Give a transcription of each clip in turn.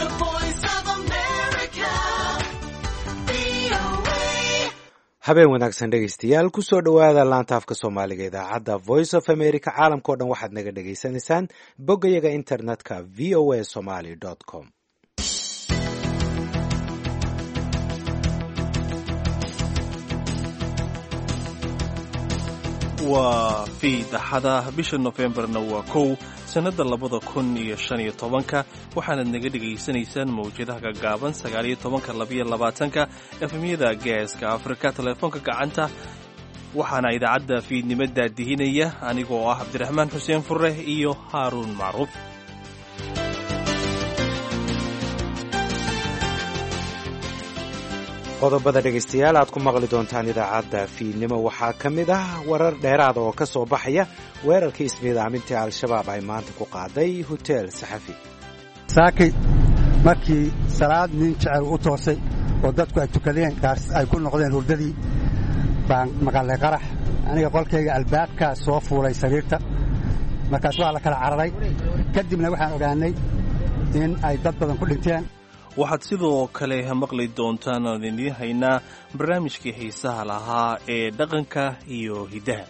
The voice of America. VOA. habeen wanaagsan dhegaystayaal kusoo dhowaada laanta afka soomaaliga idaacadda voice of america caalamkao dhan waxaad naga dhagaysanaysaan boggayaga internetka v o a somaly com waa fiid axada bisha nofembarna waa kow sannadda labada kun iyo shan iyo tobanka waxaanad naga dhegaysanaysaan mawjadaha gaggaaban sagaaliyo tobanka labiyo labaatanka efemyada geeska afrika teleefoonka gacanta waxaana idaacadda fiidnimo daadihinaya anigoo ah cabdiraxmaan xuseen fure iyo haaruun macruuf qodobada dhegaystayaal aad ku maqli doontaan idaacadda fiidnimo waxaa ka mid ah warar dheeraada oo ka soo baxaya weerarkii ismiidaamintii al-shabaab ay maanta ku qaaday hoteel saxafi saakay markii salaad nin jecel u toosay oo dadku ay tukadeen gaars ay ku noqdeen hurdadii baan maqalay qarax aniga qolkayga albaabkaa soo fuulay sariirta markaas waa la kala cararay kadibna waxaan ogaannay in ay dad badan ku dhinteen waxaad sidoo kale maqli doontaan aan idiin haynaa barnaamijkii xiisaha lahaa ee dhaqanka iyo hiddaha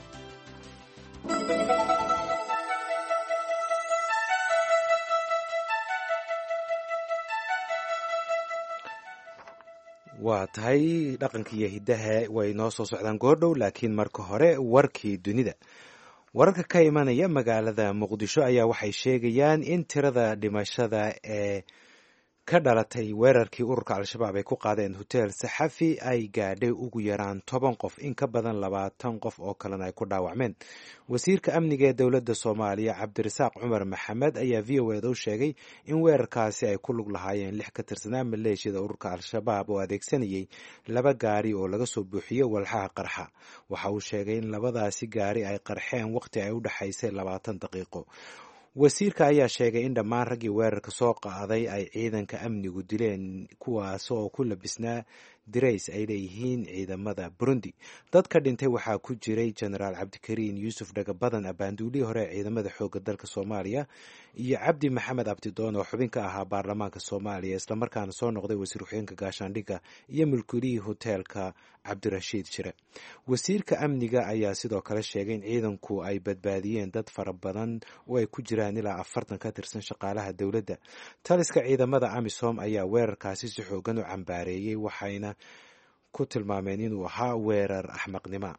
waa tahay dhaqanka iyo hiddaha way noo soo socdaan goordhow laakiin marka hore warkii dunida wararka ka imanaya magaalada muqdisho ayaa waxay sheegayaan in tirada dhimashada ee ka dhalatay weerarkii ururka al-shabaab ay ku qaadeen hotel saxafi ay gaadhay ugu yaraan toban qof in ka badan labaatan qof oo kalena ay ku dhaawacmeen wasiirka amniga ee dowladda soomaaliya cabdirasaaq cumar maxamed ayaa v o eda u sheegay in weerarkaasi ay ku lug lahaayeen lix ka tirsanaa maleeshiyada ururka al-shabaab oo adeegsanayay laba gaari oo laga soo buuxiyey walxaha qarxa waxa uu sheegay in labadaasi gaari ay qarxeen waqti ay u dhexaysay labaatan daqiiqo wasiirka ayaa sheegay in dhammaan raggii weerarka soo qaaday ay ciidanka amnigu dileen kuwaas oo ku labisnaa dirays ay leeyihiin ciidamada burundi dadka dhintay waxaa ku jiray genaraal cabdikariin yuusuf dhagabadan abaanduulihii hore ee ciidamada xoogga dalka soomaaliya iyo cabdi maxamed abdidoon oo xubin ka ahaa baarlamaanka soomaaliya islamarkaana soo noqday wasiir ku-xigeenka gaashaandhigga iyo mulkulihii hoteelka cabdirashiid jire wasiirka amniga ayaa sidoo kale sheegay in ciidanku ay badbaadiyeen dad fara badan oo ay ku jiraan ilaa afartan ka tirsan shaqaalaha dowladda taliska ciidamada amisom ayaa weerarkaasi si xoogan u cambaareeyey waxayna ku tilmaameen inuu ahaa weerar axmaqnimo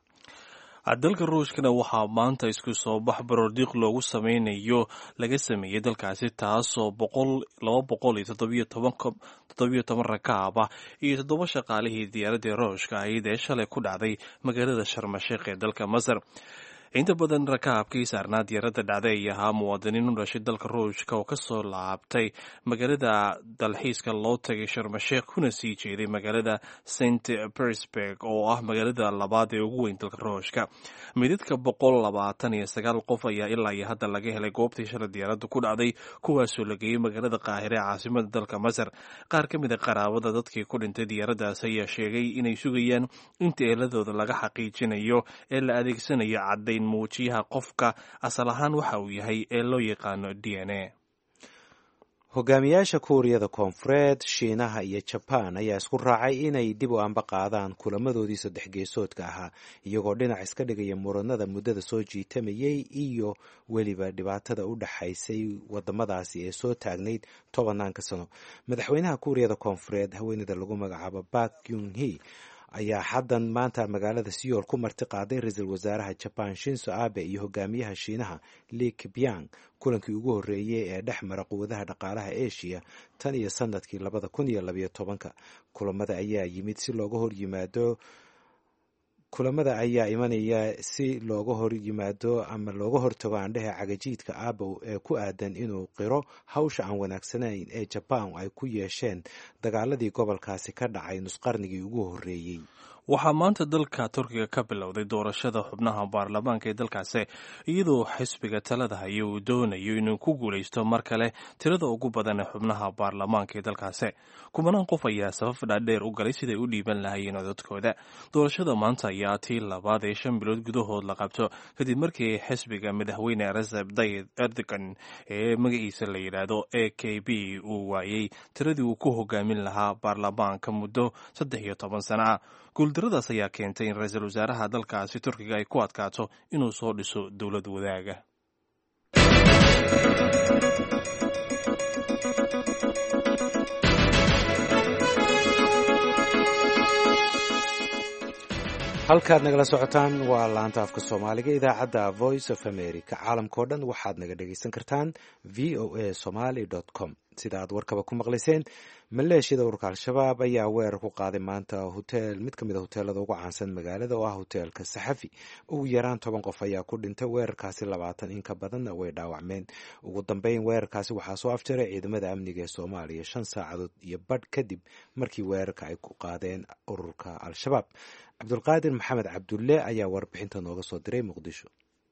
dalka ruushkana waxaa maanta isku soo bax baroordiiq loogu sameynayo laga sameeyey dalkaasi taasoo laba boqol iyo toddobiyo toban rakaab ah iyo toddoba shaqaalihii diyaaradii ruushka ahayd ee shalay ku dhacday magaalada sharmasheekh ee dalka masar inta badan rakaabkii saarnaa diyaaradda dhacday ay ahaa muwaadiniin u dhashay dalka ruushka oo kasoo laabtay magaalada dalxiiska loo tagay sharmasheekh kuna sii jeeday magaalada st petersburg oo ah magaalada labaad ee ugu weyn dalka ruushka midadka boqol labaatan iyo sagaal qof ayaa ilaa iyo hadda laga helay goobtii shalay diyaaradda ku dhacday kuwaasoo la geeyey magaalada qaahire ee caasimada dalka masar qaar ka mid a qaraabada dadkii ku dhintay diyaaraddaas ayaa sheegay inay sugayaan inta eeladooda laga xaqiijinayo ee la adeegsanayo caddayn muujiyaha qofka asal ahaan waxa uu yahay ee loo yaqaano d n a hogaamiyaasha kuuriyada koonfureed shiinaha iyo jabaan ayaa isku raacay inay dib u amba qaadaan kulamadoodii saddex geesoodka ahaa iyagoo dhinac iska dhigaya muranada muddada soo jiitamayay iyo weliba dhibaatada u dhaxaysay wadamadaasi ee soo taagnayd tobanaanka sano madaxweynaha kuuriyada koonfureed haweeneyda lagu magacaabo bak yunhi ayaa xaddan maanta magaalada siyool ku marti qaaday ra-iisul wasaaraha jabaan shinso abe iyo hogaamiyaha shiinaha li kibyang kulankii ugu horreeyey ee dhex mara quwadaha dhaqaalaha eshiya tan iyo sanadkii labada kun iyo labayo tobanka kulamada ayaa yimid si looga hor yimaado kulamada ayaa imanaya si looga hor yimaado ama looga hortago aandhehe cagajiidka aabow ee ku aadan inuu qiro hawsha aan wanaagsanayn ee jabaan ay ku yeesheen dagaaladii gobolkaasi ka dhacay nusqarnigii ugu horreeyey waxaa maanta dalka turkiga ka bilowday doorashada xubnaha baarlamaanka ee dalkaasi iyadoo xisbiga talada haya uu doonayo inuu ku guulaysto mar kale tirada ugu badan ee xubnaha baarlamaanka ee dalkaasi kumanaan qof ayaa safaf dhaadheer u galay siday u dhiiban lahayeen codadkooda doorashada maanta ayaa tii labaad ee shan bilood gudahood la qabto kadib markii xisbiga madaxweyne recep tayyip erdogan ee magaciisa la yidhaahdo a k b uu waayey tiradii uu ku hogaamin lahaa baarlamaanka muddo saddex iyo toban sana ah guuldaradaas ayaa keentay in ra-iisul wasaaraha dalkaasi turkiga ay ku adkaato inuu soo dhiso dowlad wadaaga halkaad nagala socotaan waa laanta afka soomaaliga idaacadda voice of america caalamkao dhan waxaad naga dhegaysan kartaan v o a somaly com sida aad warkaba ku maqlayseen maleeshiyada ururka al-shabaab ayaa weerar ku qaaday maanta hotel mid ka mid a hoteelada ugu caansan magaalada oo ah hoteelka saxafi ugu yaraan toban qof ayaa ku dhintay weerarkaasi labaatan in ka badanna way dhaawacmeen ugu dambeyn weerarkaasi waxaa soo afjaray ciidamada amniga ee soomaaliya shan saacadood iyo badh kadib markii weerarka ay ku qaadeen ururka al-shabaab cabdulqaadir maxamed cabdulle ayaa warbixinta nooga soo diray muqdisho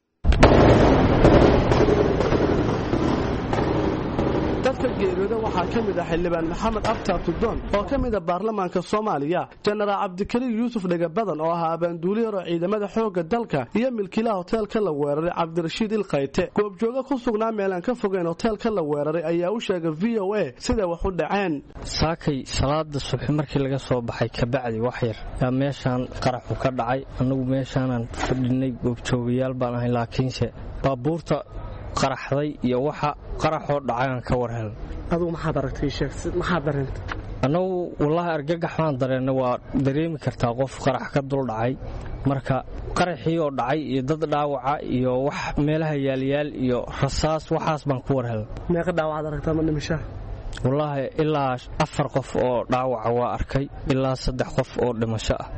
dadka geeriyooda waxaa ka mid ah xildhibaan maxamed abtar tudoon oo ka mid a baarlamaanka soomaaliya jenaraal cabdikariim yuusuf dhegabadan oo ahaa abaanduuliyar oo ciidamada xoogga dalka iyo milkiilaha hoteelka la weeraray cabdirashiid ilkayte goobjooga ku sugnaa meelaan ka fogeyn hoteelka la weeraray ayaa u sheegay v o a siday wax u dhaceen saakay salaada subxi markii laga soo baxay kabacdi wax yar yaa meeshaan qaraxu ka dhacay annagu meeshaanaan fadhinay goobjoogayaal baan ahay laakiinse baabuurta qaraxday iyo waxa qaraxoo dhacayaan ka war helan adugu maxaad aragtay sheeg maxaad dareentay annagu wallaahi argagax baan dareennay waa dareemi kartaa qof qarax ka dul dhacay marka qaraxii oo dhacay iyo dad dhaawaca iyo wax meelaha yaalyaal iyo rasaas waxaas baan ku war helan meeqa dhaawacaad aragtaa ma dhimishaa wallaahi ilaa afar qof oo dhaawaca waa arkay ilaa saddex qof oo dhimasho ah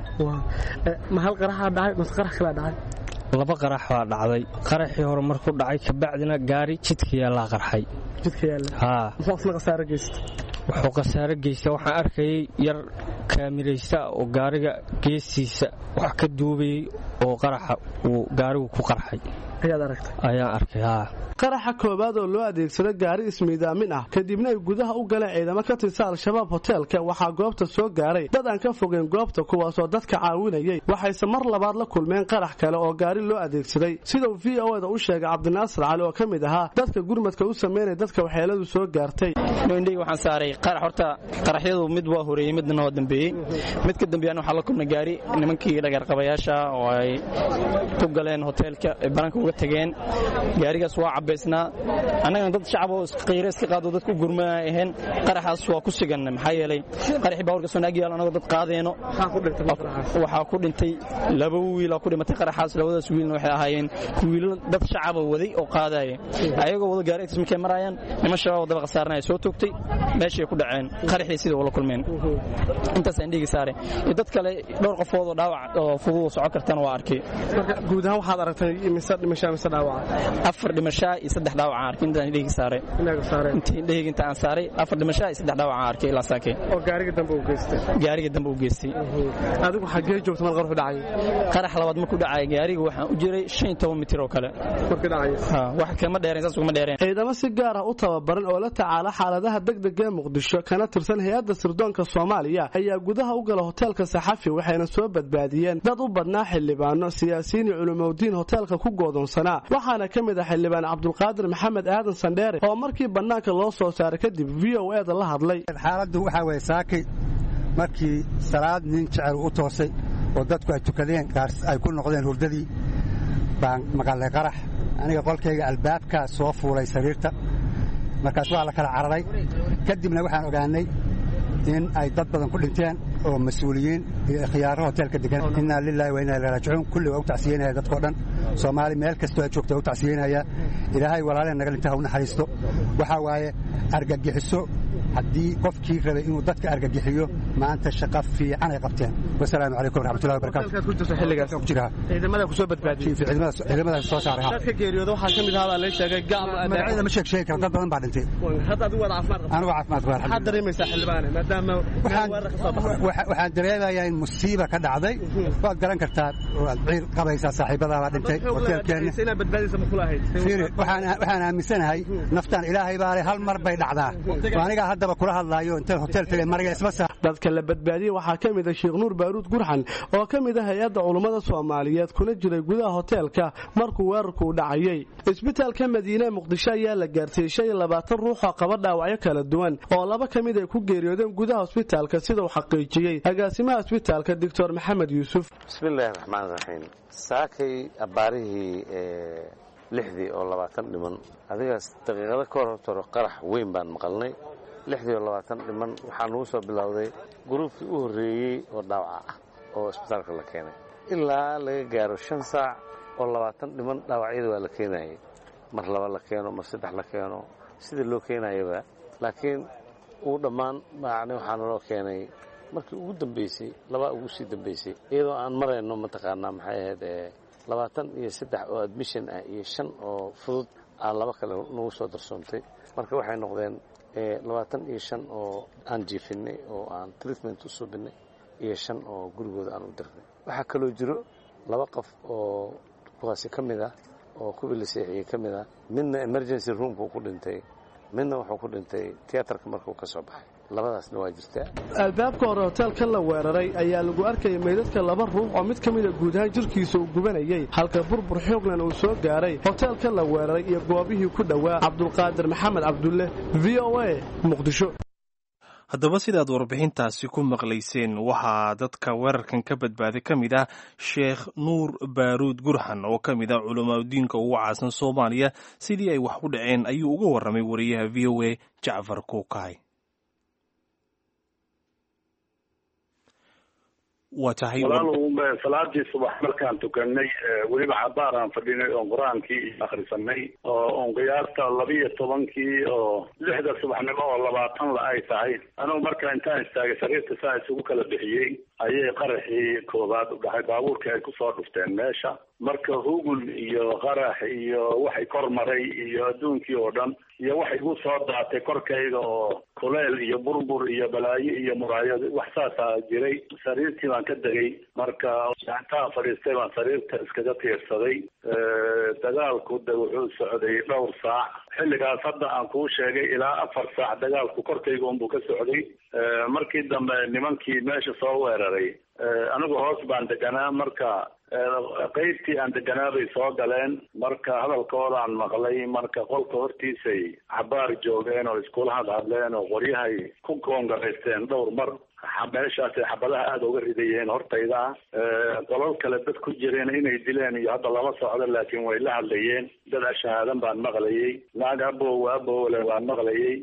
ma hal qaraxaa dhacay mase qarax kalaa dhacay laba qarax baa dhacday qaraxii hore markuu dhacay kabacdina gaari jidka yaallaa qarxay jidka yaalla haa muxuu isna khasaaro geysta wuxuu khasaaro geysta waxaan arkayay yar kaamiraysta oo gaariga geestiisa wax ka duubayay oo qaraxa uu gaarigu ku qarxay ayaad aragtay ayaan arkay haa qaraxa koowaad oo loo adeegsado gaari ismiidaamin ah kadibna ay gudaha u galeen ciidamo ka tirsan al-shabaab hoteelka waxaa goobta soo gaaray dad aan ka fogeyn goobta kuwaasoo dadka caawinayay waxayse mar labaad la kulmeen qarax kale oo gaari loo adeegsaday sidau v o da u sheegay cabdinaasir cali oo ka mid ahaa dadka gurmadka u sameynaya dadka waxyeeladu soo gaartay indhig waxaan saaray qarax horta qaraxyadu mid waa horeeyey midna waa dambeeyey mid ka dambeeyana waxaa la kulmay gaari nimankii dhagarqabayaasha oo ay ku galeen hoteelka ay baranka uga tageen gaarigaas waa cabaysnaa annagana dad shacab oo qiire iska qaado dad ku gurma ahayn qaraxaas waa ku sugan maxaa yeelay qaraxii baawarka soo naag yaalo annagoo dad qaadeenno waxaa ku dhintay laba wiil oo ku dhimatay qaraxaas labadaas wiilna waxay ahaayeen wiilo dad shacaba waday oo qaadaya ayagoo wada gaari agtiis markay maraayaan niman shabaab wadaba khasaarnaya soo toogtay meeshay ku dhaceen qaraxdii sida ula kulmeen intaasaan dhigi saare iyo dad kale dhowr qofood oo dhaawac oo fudud soco kartana waa arkay marka guud ahaan waxaad aragtay mise dhimashaa mise dhaawaca afar dhimashaa iyo saddex dhaawac aan arkay intaan dhigi saaray inaaga saareen intii dhehig inta aan saaray afar dhimashaa iyo saddex dhaawac aan arkay ilaa saakay oo gaariga dambe uu geystay gaariga dambe u geystay adigu xaggee joogta mal qarxu dhacay qarax labaad markuu dhacay gaariga waxaan u jiray shan iyo toban mitir oo kale markii dhacay ha wax kama dheereen saas ugama dheereen ciidamo si gaar ah u tababaran oo la tacaala xaaladaha degdega ee muqdisho kana tirsan hay-adda sirdoonka soomaaliya ayaa gudaha u gala hoteelka saxafi waxayna soo badbaadiyeen dad u badnaa xildhibaano siyaasiyiin iyo culumowdiin hoteelka ku goodoonsanaa waxaana ka mid ah xildhibaan cabdulqaadir maxamed aadan sandheere oo markii bannaanka loo soo saaray kadib v o e da la hadlay xaaladdu waxaa weeye saakay markii salaad nin jecel u toosay oo dadku ay tukadeen gaars ay ku noqdeen hurdadii baan maqalay qarax aniga qolkayga albaabkaa soo fuulay sariirta markaas waa la kala cararay kadibna waxaan ogaanay in ay dad badan ku dhinteen oo mas-uuliyiin iyo khiyaaro hoteelka degan innaa lilaahi wa inna ilaihi raajicuun kulli waa u tacsiyeynaya dadkao dhan soomaali meel kastoo ay joogta waa u tacsiyeynaya ilaahay walaaleen naga dhinta ha u naxariisto waxaa waaye argagixiso haddii qofkii rabay inuu dadka argagixiyo maanta shaqo fiican ay qabteen wasalaamu calaykum waraxmatullahi wabarakatu halkaad ku jirto xilligaas ku jira ciidamada ku soo badbaadiyey ciidamada soo saaray ha dadka geeriyooda waxaa ka mid ahaa baa la sheegay gaal magacyada ma sheeg sheegi karo dad badan baa dhintay hadda adigu waad caafimaad qabtaa anigu caafimaad qaba maxaad dareemaysaa xildhibaane maadaama waxaan weerar ka soo baxday waxa- waxaan dareemayaa in musiiba ka dhacday waad garan kartaa waad ciir qabaysaa saaxiibadaa baa dhintay hoteelkeenna inaad badbaadaysa ma kula ahayd fiiri waxaan waxaan aaminsanahay naftaan ilaahay baa leh hal mar bay dhacdaa oo anigaa haddaba kula hadlaayo intaan hotel tagay mariga isma saa dadka la badbaadiyey waxaa ka mid ah sheekh nuur baaruud gurxan oo ka mid ah hay-adda culummada soomaaliyeed kuna jiray gudaha hoteelka markuu weerarku u dhacayey isbitaalka madiine muqdisho ayaa la gaarsiiyey shan iyo labaatan ruux oo qaba dhaawacyo kala duwan oo laba ka mid ay ku geeriyoodeen gudaha hosbitaalka sida uu xaqiijiyey agaasimaha hosbitaalka doctor maxamed yuusuf bismillaahi raxmaan raxiim saakay abbaarihii lixdii oo labaatan dhiman adigaas daqiiqado ka hor hortoro qarax weyn baan maqalnay lixdii oo labaatan dhiman waxaa nagu soo bilowday gruubkii u horreeyey oo dhaawaca ah oo isbitaalka la keenay ilaa laga gaaro shan saac oo labaatan dhiman dhaawacyada waa la keenayay mar laba la keeno mar saddex la keeno sidii loo keenayaba laakiin ugu dhammaan macni waxaa naloo keenay markii ugu dambaysay labaa ugu sii dambaysay iyadoo aan marayno mataqaanaa maxay ahayd ee labaatan iyo saddex oo admission ah iyo shan oo fudud aan laba kale nagu soo darsoontay marka waxay noqdeen labaatan iyo shan oo aan jiifinay oo aan treatment u suubinay iyo shan oo gurigooda aan u dirnay waxaa kaloo jiro laba qof oo kuwaasi ka mid ah oo kuwii la seexiyey ka mid ah midna emergency roomkuu ku dhintay midna wuxuu ku dhintay tiyaatarka markuu ka soo baxay labadaasna waa jirtaa albaabka hore hoteelkan la weeraray ayaa lagu arkayay meydadka laba ruux oo mid ka mida guud ahaan jirkiisa uu gubanayay halka burbur xooglan uu soo gaaray hoteelkan la weeraray iyo goobihii ku dhowaa cabdulqaadir maxamed cabdulle v o a muqdisho haddaba sidaad warbixintaasi ku maqlayseen waxaa dadka weerarkan ka badbaaday ka mid ah sheekh nuur baaruud gurxan oo ka mid ah culamaadudiinka ugu caasan soomaaliya sidii ay wax u dhaceen ayuu uga warramay wariyaha v o a jacfar kuukaay waa tahay walaal salaadii subax markaan tukanay weliba cabaar aan fadhinay oon qur-aankii akhrisanay oo oon qiyaasta labiyo tobankii oo lixda subaxnimo oo labaatan la ay tahay anugu marka intaan istaagay sariirta saa isugu kala bixiyey ayay qaraxii koobaad u dhahay baabuurkii ay kusoo dhufteen meesha marka hugul iyo qarax iyo waxay kor maray iyo adduunkii oo dhan iyo waxay igu soo daatay korkayga oo kuleel iyo burbur iyo balaayo iyo muraayad wax saasaa jiray sariirtii baan ka degay marka intaan fadhiistay baan sariirta iskaga tiirsaday dagaalku de wuxuu socday dhowr saac xilligaas hadda aan kuu sheegay ilaa afar saac dagaalku korkayga unbuu ka socday markii dambe nimankii meesha soo weeraray anigu hoos baan deganaa marka qeybtii aan deganaa bay soo galeen marka hadalkoodaan maqlay marka qolka hortiisay cabaar joogeen oo iskula hadhadleen oo qoryahay ku koongaraysteen dhowr mar meeshaasay xabadaha aada uga ridayeen hortayda ah qolal kale dad ku jireen inay dileen iyo hadda lama socdo laakiin way la hadlayeen dad ashahaadan baan maqlayay naag abow abowle baan maqlayay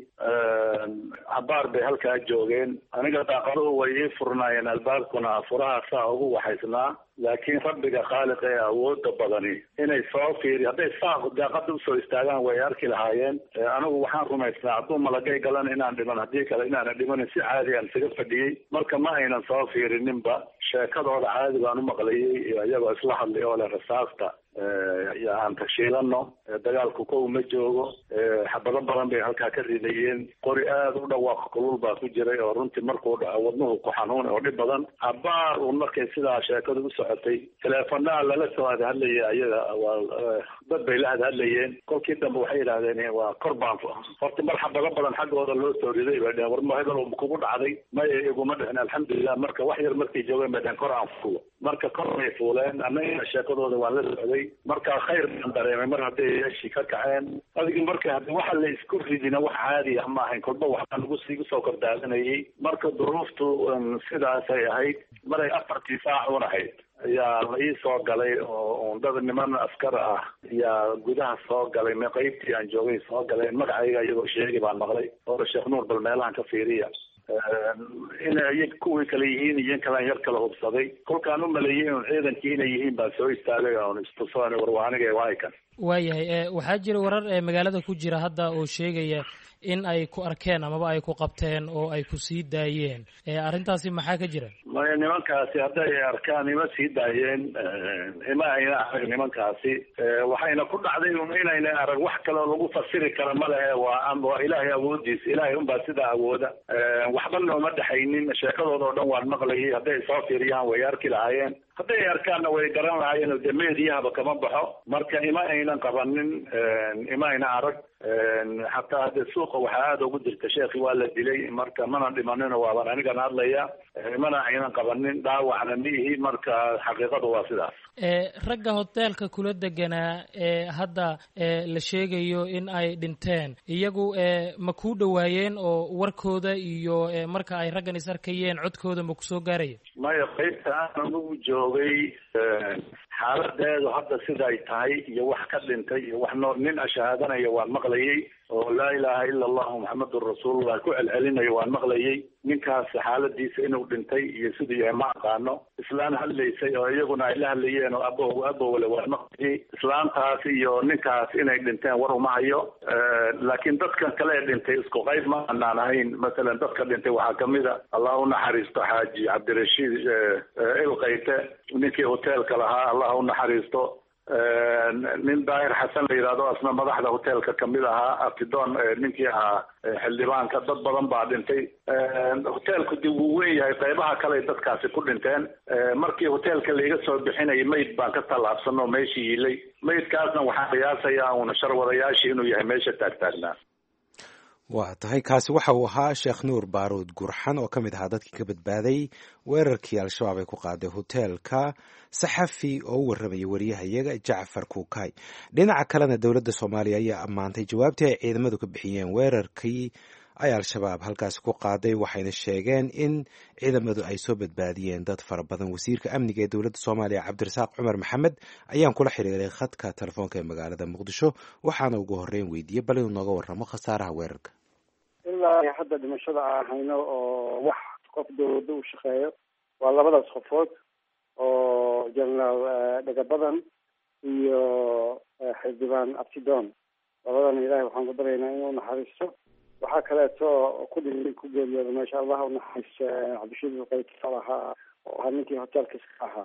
cabaar bay halkaa joogeen aniga daaqaduhu way ii furnaayeen albaabkuna furaha saa ugu waxaysnaa laakiin rabbiga khaaliq ee awooda badani inay soo fiiri hadday saa daaqada usoo istaagaan way arki lahaayeen anigu waxaan rumaysnaa hadduu malagay galan inaan dhiman haddii kale inaanan dhimanin si caadi aan isaga fadhiyey marka ma aynan soo fiirininba sheekadooda caadi baan u maqlayay iyagoo isla hadlay oo leh rasaasta aan tashiilano dagaalku kow ma joogo xabado badan bay halkaa ka ridayeen qori aada u dhawaaq kulul baa ku jiray oo runtii markuu dhaco wadnuhu ku xanuun oo dhib badan cabaar uun markay sidaa sheekadu u socotay teleefonaha lala soo hadhadlayay ayaga waa dad bay la hadhadlayeen kolkii dambe waxay yidhahdeen waa kor baan horta mar xabado badan xaggooda loo soo riday bay dheheen war ma hebel kugu dhacday maya iguma dhicin alxamdulilah marka wax yar markay joogeen bay dheheen kor aan fuulo marka kor bay fuuleen annaga sheekadooda waan la socday marka khayr baan dareemay mar hadday meeshii ka kaceen adigi marka hadi waxa la isku ridina wax caadi ah ma ahayn kolba waxbaa nagu sii soo kordaadanayay marka duruuftu sidaasay ahayd maray afartii saac un ahayd ayaa la ii soo galay oo dad niman askar ah ayaa gudaha soo galay m qeybtii aan joogay soo galeen magacayga iyagoo sheegi baan maqlay oora sheekh nuur bal meelahan ka fiiriya inay kuwii kale yihiin iyo in kalaan yar kala hubsaday kolkaan u maleeyey un ciidankii inay yihiin baan soo istaagay oon istusoon war waa aniga waakan waayahay waxaa jira warar ee magaalada ku jira hadda oo sheegaya in ay ku arkeen amaba ay ku qabteen oo ay ku sii daayeen arrintaasi maxaa ka jira maya nimankaasi hadday arkaan ima sii daayeen ima ayna arag nimankaasi waxayna ku dhacday un inayna arag wax kaleo lagu fasiri kara ma lehe waa waa ilaahay awoodiisa ilaahay unbaa sidaa awooda waxba nooma dhexaynin sheekadooda oo dhan waan maqlayay hadday soo fiiriyaan way arki lahaayeen hadday arkaanna way garan lahaayeen de meediyahaba kama baxo marka ima aynan qabanin ima ayna arag xataa hade suuqa waxaa aada ugu jirta sheekhi waa la dilay marka mana dhimanino waaban anigan hadlaya mana aynan qabanin dhaawacna miihi marka xaqiiqadu waa sidaas ragga hoteelka kula deganaa ee hadda la sheegayo in ay dhinteen iyagu ma kuu dhowaayeen oo warkooda iyo marka ay raggan is arkayeen codkooda ma kusoo gaaraya maya qaybta aan anugu joogay xaaladeedu hadda siday tahay iyo wax ka dhintay iyo wax noo nin ashahaadanaya waan maqlayay oo laa ilaaha ila allahu maxamedun rasuulullah ku celcelinayo waan maqlayay ninkaas xaaladiisa inuu dhintay iyo siduu yahay ma aqaano islaan hadlaysay oo iyaguna ay la hadlayeen oo abo abowle waan maqlayay islaantaas iyo ninkaas inay dhinteen war uma hayo laakiin dadkan kale ee dhintay isku qayb ma anaan ahayn masalan dadka dhintay waxaa kamid a allah u naxariisto xaaji cabdirashiid ilkayte ninkii hoteelka lahaa allah u naxariisto nin daahir xasan la yidhahdo asna madaxda hoteelka kamid ahaa abtidoon ninkii ahaa xildhibaanka dad badan baa dhintay hoteelku dib wuu weyn yahay qaybaha kale dadkaasi ku dhinteen markii hoteelka laiga soo bixinayay mayd baan ka tallaabsanoo meeshii yiilay maydkaasna waxaan qiyaasayaa uuna sharwadayaashii inuu yahay meesha taagtaagnaa waa tahay kaasi waxa uu ahaa sheekh nuur baaruud gurxan oo ka mid ahaa dadkii ka badbaaday weerarkii al-shabaab ay ku qaaday hoteelka saxafi oo u warramayay wariyahayaga jacfar kuukay dhinaca kalena dowladda soomaaliya ayaa ammaantay jawaabtii ay ciidamadu ka bixiyeen weerarkii ay al-shabaab halkaasi ku qaaday waxayna sheegeen in ciidamadu ay soo badbaadiyeen dad fara badan wasiirka amniga ee dowladda soomaaliya cabdirasaaq cumar maxamed ayaan kula xiriiray khadka telefoonka ee magaalada muqdisho waxaana ugu horreyn weydiiyey bal inuu nooga warramo khasaaraha weerarka ilaa hadda dhimashada aan hayno oo wax qof dawladda u shaqeeyo waa labadaas qofood oo jenaraal dhagabadan iyo xildhibaan abtidoon labadana ilahay waxaan ku baryaynaa inuu naxariisto waxaa kaleeto ku dhi ku geeriyooda meesha allah unaxariisto cabdishiid qaytal ahaa oo ahaa ninkii hoteelka iska ahaa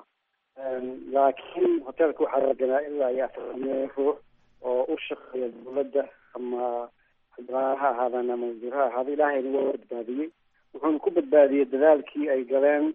laakiin hoteelka waxaa laganaa ilaa iyo afar ruux oo u shaqeeya dawladda ama xildhibaan ha ahaadaan ama wasiir ha ahaada ilaahayna waa badbaadiyey wuxuuna ku badbaadiyey dadaalkii ay galeen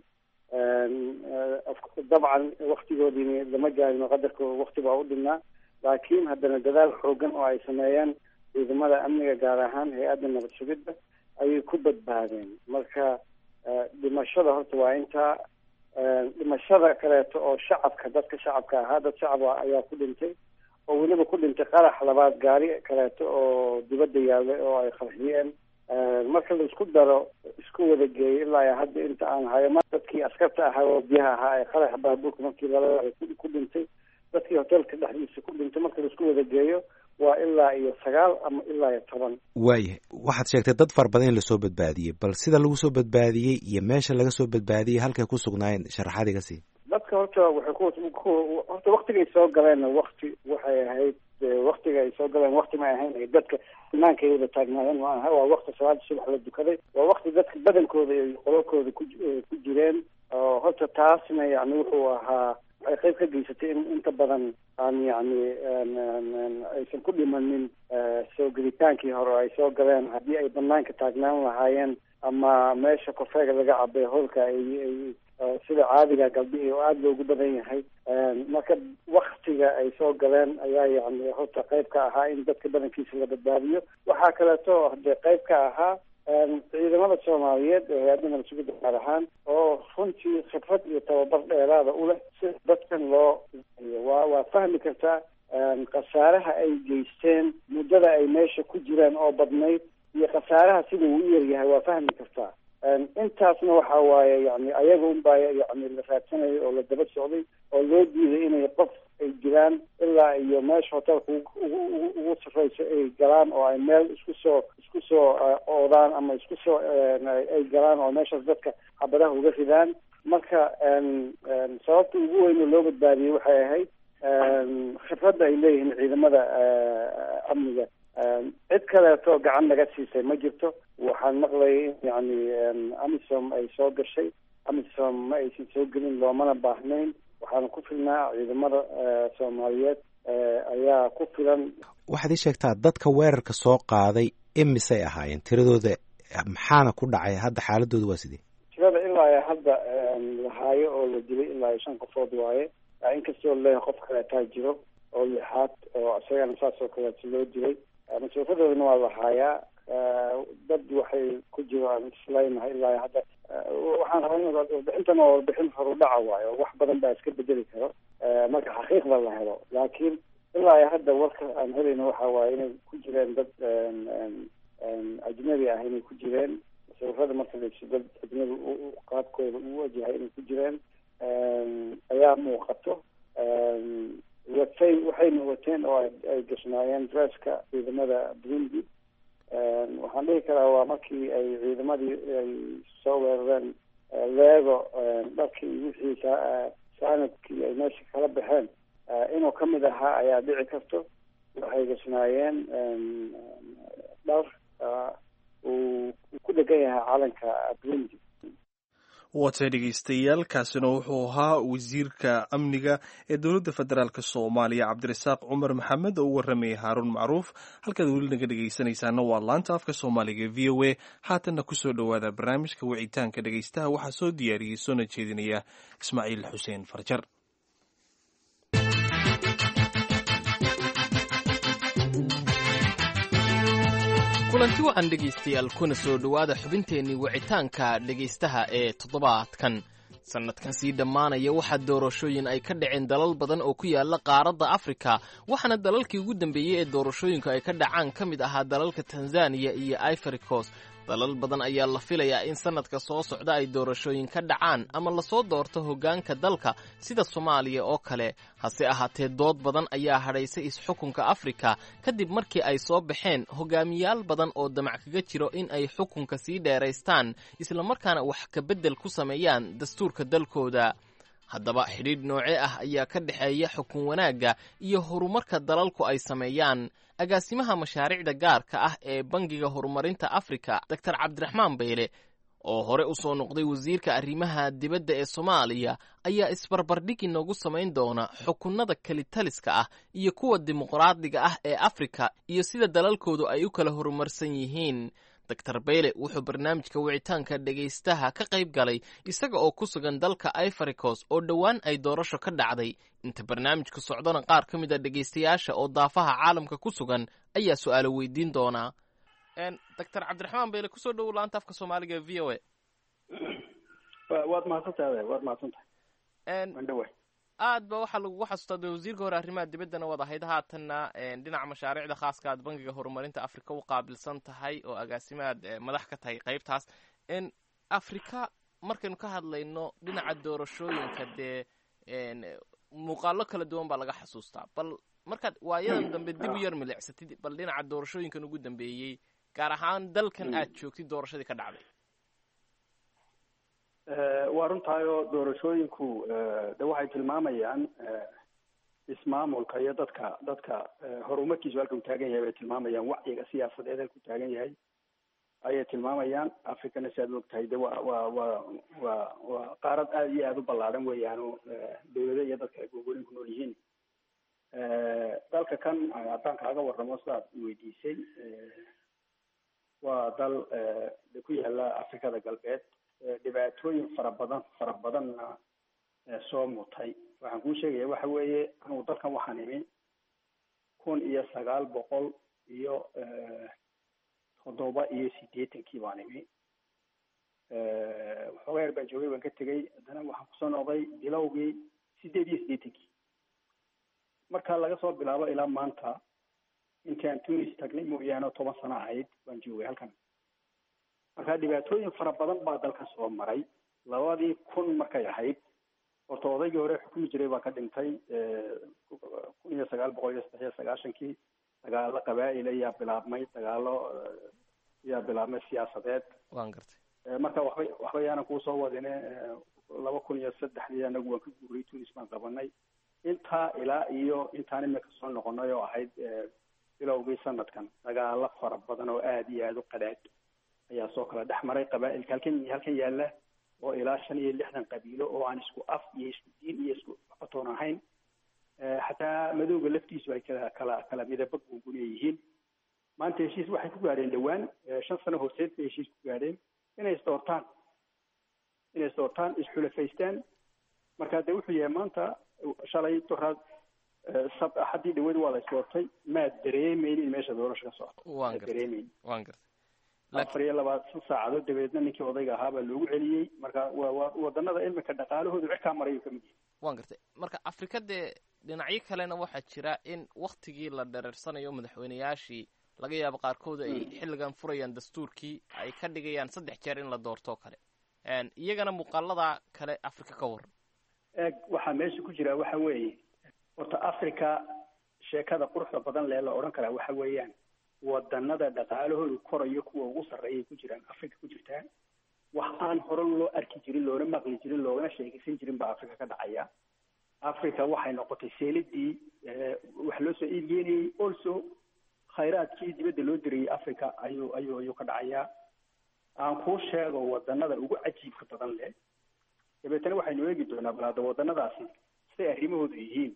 dabcan waktigoodiini lama gaarin oo qadarka wakti baa u dhinnaa laakiin haddana dadaal xoogan oo ay sameeyeen ciidamada amniga gaar ahaan hay-adda nabad sugidda ayay ku badbaadeen marka dhimashada horta waa intaa dhimashada kaleeto oo shacabka dadka shacabka ahaa dad shacab ayaa ku dhintay oo weliba ku dhintay qarax labaad gaari kaleeto oo dibadda yaallay oo ay qarxiyeen marka la isku daro isku wada geeyo ilaa hadda inta aan hayo ma dadkii askarta ahaa oo biyaha ahaa ee qaraxa baabuurka markii lala ku dhintay dadkii hoteelka dhexdiisa ku dhintay marka la isku wada geeyo waa ilaa iyo sagaal ama ilaa iyo toban waayahay waxaad sheegtay dad fara badan in lasoo badbaadiyey bal sida lagu soo badbaadiyey iyo meesha laga soo badbaadiyey halkay ku sugnaayeen sharaxaad iga sii dadka horta waxay ku horta waktigay soo galeenna wakti waxay ahayd waktiga ay soo galeen wakti may ahayn dadka banaanka ay wada taagnaayeen ma aha waa wakti salaada subax la dukaday waa wakti dadka badankooda iyo qololkooda ku ku jireen oo horta taasna yani wuxuu ahaa waxay qayb ka geysatay in inta badan aan yani aysan ku dhimanin soo gelitaankii hore ay soo galeen haddii ay banaanka taagnaan lahaayeen ama meesha kofeega laga cabay holka ay sida caadiga galbihii oo aada loogu badan yahay marka waktiga ay soo galeen ayaa yani horta qayb ka ahaa in dadka badankiisa la badbaadiyo waxaa kaleeto hadee qayb ka ahaa ciidamada soomaaliyeed ee hay-adda nabad sugidda gaar ahaan oo runtii khibrad iyo tababar dheeraada u leh si dadkan loo waa waa fahmi kartaa khasaaraha ay geysteen muddada ay meesha ku jiraan oo badnayd iyo khasaaraha sida uu u yaryahay waa fahmi kartaa intaasna waxa waaye yani ayaga unbaa yani la raadsanayo oo la daba socday oo loo diiday inay qof ay jiraan ilaa iyo meesha hotelka ugu sarreyso ay galaan oo ay meel isku soo isku soo oodaan ama isku soo ay galaan oo meeshaas dadka xabadaha uga ridaan marka sababta ugu weyn oo loo badbaadiyey waxay ahayd khibradda ay leeyihiin ciidamada amniga cid kaleeto gacan naga siisay ma jirto waxaan maqlayay in yani amisom ay soo gashay amisom ma aysan soo gelin loomana baahnayn waxaana ku filnaa ciidamada soomaaliyeed ayaa ku filan waxaad ii sheegtaa dadka weerarka soo qaaday imisay ahaayeen tiradooda maxaana ku dhacay hadda xaaladooda waa sidee tirada ilaa hadda lahaayo oo la dilay ilaa shan qofood waaye inkastoo leeyahay qof kaleetaa jiro oo lixaad oo isagana saas oo kaleeto loo dilay mas-uuliyadoodana waa lahaayaa dad waxay ku jiraan isleynahay ilaa hadda waxaan rabaa in warbixintan waa warbixin horudhaca waayo wax badan baa iska bedeli karo marka xaqiiqda la helo laakiin ilaa hadda warka aan helayna waxa waaye inay ku jireen dad ajnabi ah inay ku jireen sawirada marka laysu dad ajnabi qaabkooda u wajahay inay ku jireen ayaa muuqato watay waxayna wateen oo ay gashnaayeen dresska ciidamada burundi waxaan dhihi karaa waa markii ay ciidamadii ay soo weerareen leego dharkii wixii saanadkii ay meesha kala baxeen inuu ka mid ahaa ayaa dhici karto waxay gashnaayeen dhar uu ku dhegan yahay calanka burundi waatay dhegeystayaal kaasina wuxuu ahaa wasiirka amniga ee dowladda federaalk soomaaliya cabdirasaaq cumar maxamed oo u warramayay haaruun macruuf halkaad weli naga dhegeysanaysaana waa laanta afka soomaaliga v o a haatanna kusoo dhowaada barnaamijka wicitaanka dhegeystaha waxaa soo diyaariyey soona jeedinaya ismaaciil xuseen farjar kulanti wacan dhegaystayaal kuna soo dhowaada xubinteennii wicitaanka dhegaystaha ee toddobaadkan sannadkan sii dhammaanaya waxaa doorashooyin ay ka dhaceen dalal badan oo ku yaala qaaradda afrika waxaana dalalkii ugu dambeeyey ee doorashooyinku ay ka dhacaan ka mid ahaa dalalka tanzaniya iyo ivory coast dalal badan ayaa la filayaa in sannadka soo socda ay doorashooyin ka dhacaan ama lasoo doorto hoggaanka dalka sida soomaaliya oo kale hase ahaatee dood badan ayaa hadhaysay is-xukunka afrika kadib markii ay soo baxeen hogaamiyaal badan oo damac kaga jiro in ay xukunka sii dheeraystaan islamarkaana wax ka beddel ku sameeyaan dastuurka dalkooda haddaba xidhiidh noocee ah ayaa ka dhexeeya xukun wanaagga iyo horumarka dalalku ay sameeyaan agaasimaha mashaariicda gaarka ah ee bangiga horumarinta afrika doctor cabdiraxmaan bayle oo hore u soo noqday wasiirka arrimaha dibadda ee soomaaliya ayaa isbarbardhig inoogu samayn doona xukunnada kelitaliska ah iyo kuwa dimuqraadiga ah ee afrika iyo sida dalalkoodu ay u kala horumarsan yihiin doctor bayle wuxuu barnaamijka wicitaanka dhegaystaha ka qayb galay isaga oo ku sugan dalka ivoricos oo dhowaan ay doorasho ka dhacday inta barnaamijku socdona qaar ka mid a dhegaystayaasha oo daafaha caalamka ku sugan ayaa su-aalo weydiin doonaa doctor cabdiraxmaan bayle kusoo dhowow laanta afka soomaaliga v o a waad mahadsantahay waad mahadsantahay mandhawa aad ba waxaa lagugu xasuustaa de wasiirka hore arrimaha dibaddana waad ahayd haatanna dhinaca mashaariicda khaaska aad bangiga horumarinta afrika u qaabilsan tahay oo agaasimaad madax ka tahay qaybtaas afrika markaynu ka hadlayno dhinaca doorashooyinka dee muuqaalo kala duwan baa laga xasuustaa bal markaad waayadan dambe dib u yar milicsatid bal dhinaca doorashooyinkan ugu dambeeyey gaar ahaan dalkan aad joogtid doorashadii ka dhacday waa runtaayoo doorashooyinku de waxay tilmaamayaan ismaamulka iyo dadka dadka horumarkiisu halka uu taagan yahay bay tilmaamayaan wacyiga siyaasadeed halka uu taagan yahay ayay tilmaamayaan africana si aad og tahay de waa waa waa waa waa qaarad aada iyo aada u ballaadhan weeyaano dawlado iyo dadka ay googolin ku nool yihiin dalka kan haddaan kaaga warramo sidaad weydiisay waa dal de ku yaala afrikada galbeed dhibaatooyin fara badan fara badanna soo mutay waxaan kuu sheegaya waxa weeye anugu dalkan waxaan imi kun iyo sagaal boqol iyo toddoba iyo siddeetankii baan imi waxoogaa yar baan joogay baan ka tegey haddana waxaan kusoo noqday bilowgii siddeed iyo siddeetankii marka laga soo bilaabo ilaa maanta intii aan tunis tagnay mooyaane oo toban sano ahayd baan joogay halkan marka dhibaatooyin fara badan baa dalka soo maray labadii kun markay ahayd horta odaygii hore xukumi jiray baa ka dhintay kun iyo sagaal boqol iyo saddex iyo sagaashankii dagaalo qabaa'il ayaa bilaabmay dagaalo ayaa bilaabmay siyaasadeed waan gartay marka waxba waxba yaanan kuusoo wadine laba kun iyo saddexdii anagu waan ka guuray tunis baan qabanay intaa ilaa iyo intaan imika soo noqonay oo ahayd bilowgii sanadkan dagaalo fara badan oo aada iyo aada u qadhaadh ayaa soo kala dhex maray qabaa'ilka halkan halkan yaalla oo ilaa shan iyo lixdan qabiilo oo aan isku af iyo isku diin iyo isku batoon ahayn xataa madowga laftiisu ay kala kala kala midaba gungunaya yihiin maanta heshiis waxay ku gaadheen dhowaan shan sano horseed bay heshiis ku gaadheen inay isdoortaan inay isdoortaan isxulafaystaan marka de wuxuu yahay maanta shalay doraad sab axadii dhaweyd waa la isdoortay maad dareemeynin meesha doorasho ka socota waan maad dareemeynin waan gartay afar iyo labaatan saacadood dabeedna ninkii odayga ahaa baa loogu celiyey marka waa waa wadanada imika dhaqaalahoodu cirkaa marayu kamid yahay waan gartay marka afrika dee dhinacyo kalena waxaa jira in waktigii la dhereersanayo madaxweyneyaashii laga yaabo qaarkood ay xilligan furayaan dastuurkii ay ka dhigayaan saddex jeer in la doorto kale iyagana muuqaalada kale afrika ka waran eeg waxaa meesha ku jira waxa weeye horta africa sheekada quruxda badan lee la odhan karaa waxa weeyaan wadanada dhaqaalahoodu korayo kuwa ugu sarreeyay ku jiraan africa ku jirtaa wax aan hore loo arki jirin loona maqli jirin loogana sheekaysan jirin baa africa ka dhacaya africa waxay noqotay seeladii wax loo soo iibgeenayey also khayraadkii dibadda loo dirayay africa ayuu ayuu ayuu ka dhacayaa aan kuu sheego wadanada ugu cajiibka badan leh dabeetana waxaynu eegi doonaa bal hadda wadanadaasi siday arrimahoodu yihiin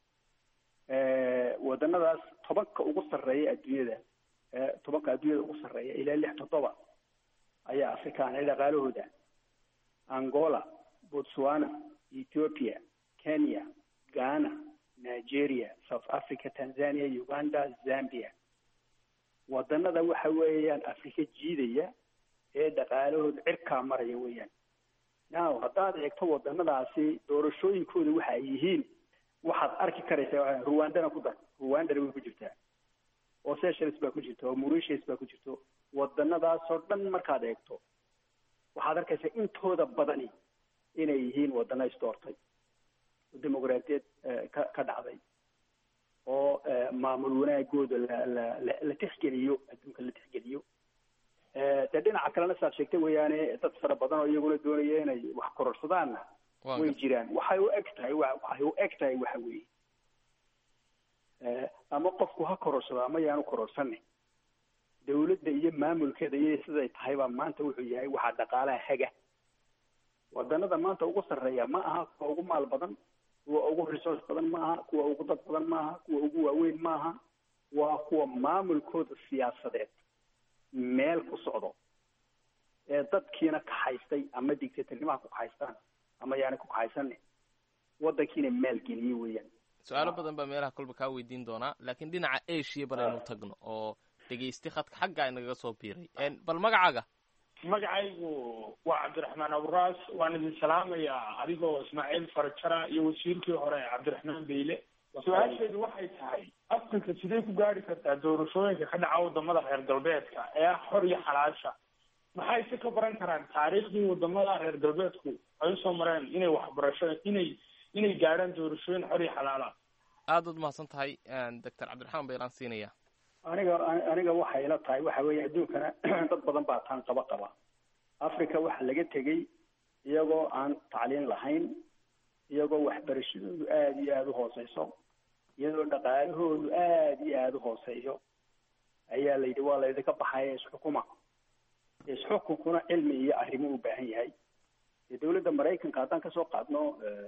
wadanadaas tobanka ugu sarreeya adduunyada tobanka adduunyada ugu sarreeya ilaa lix toddoba ayaa afrikaana dhaqaalahooda angola botswana ethiopia kenya ghana nigeria south africa tanzania uganda zambia wadanada waxa weeyaan afrika jiidaya ee dhaqaalahooda cirkaa maraya weeyaan now haddaad eegto wadanadaasi doorashooyinkooda waxa ay yihiin waxaad arki karaysaa ruwandana ku dar ruwandana way ku jirtaa oo seychelles baa ku jirta oo mauritius baa ku jirto wadanadaasoo dhan markaad eegto waxaad arkaysaa intooda badani inay yihiin wadana isdoortay oo dimuqraadiyad ka ka dhacday oo maamul wanaagooda la la la la tixgeliyo adduunka la tixgeliyo dee dhinaca kalena saad sheegtay weeyaane dad fara badan oo iyaguna doonaya inay wax kororsadaanna way jiraan waxay u eg tahay waxay u eg tahay waxa weeye ama qofku ha kororsado ama yaanu kororsanin dawladda iyo maamulkeeda iyo siday tahay baa maanta wuxuu yahay waxaa dhaqaalaha haga wadanada maanta ugu sarreeya ma aha kuwa ugu maal badan kuwa ugu resource badan ma aha kuwa ugu dad badan ma aha kuwa ugu waaweyn ma aha waa kuwa maamulkooda siyaasadeed meel ku socdo ee dadkiina kaxaystay ama dictatornimaha ku kaxaystaan ama yaani ku kaxaysanin wadankiina maalgeliye weeyaan su-aalo badan baa meelaha kolba kaa weydiin doonaa laakiin dhinaca asia balaynu tagno oo dhegaysti khadka xagga inagaga soo biiray bal magacaaga magacaygu waa cabdiraxmaan aburaas waan idin salaamayaa adigoo ismaaciil farjara iyo wasiirkii hore cabdiraxmaan beyle su-aasheedu waxay tahay africa sidee ku gaari kartaa doorashooyinka ka dhaca wadamada reer galbeedka ee ah xor iyo xalaasha maxay si ka baran karaan taariikhdii wadamada reer galbeedku ay usoo mareen inay waxbarasho inay inay gaadhaan doorashooyin xor iyo xalaala aada ud mahadsan tahay doctor cabdiraxmaan baylaan siinaya aniga aniga waxay ila tahay waxa weeye adduunkana dad badan baa taan qaba qaba africa waxa laga tegey iyagoo aan tacliin lahayn iyagoo waxbarashadoodu aada iyo aada u hooseyso iyadoo dhaqaalahoodu aada iyo aada u hooseeyo ayaa la yidhi waa laydinka baxaya isxukuma isxukunkuna cilmi iyo arrimo u baahan yahay dee dawladda maraykanka haddaan kasoo qaadno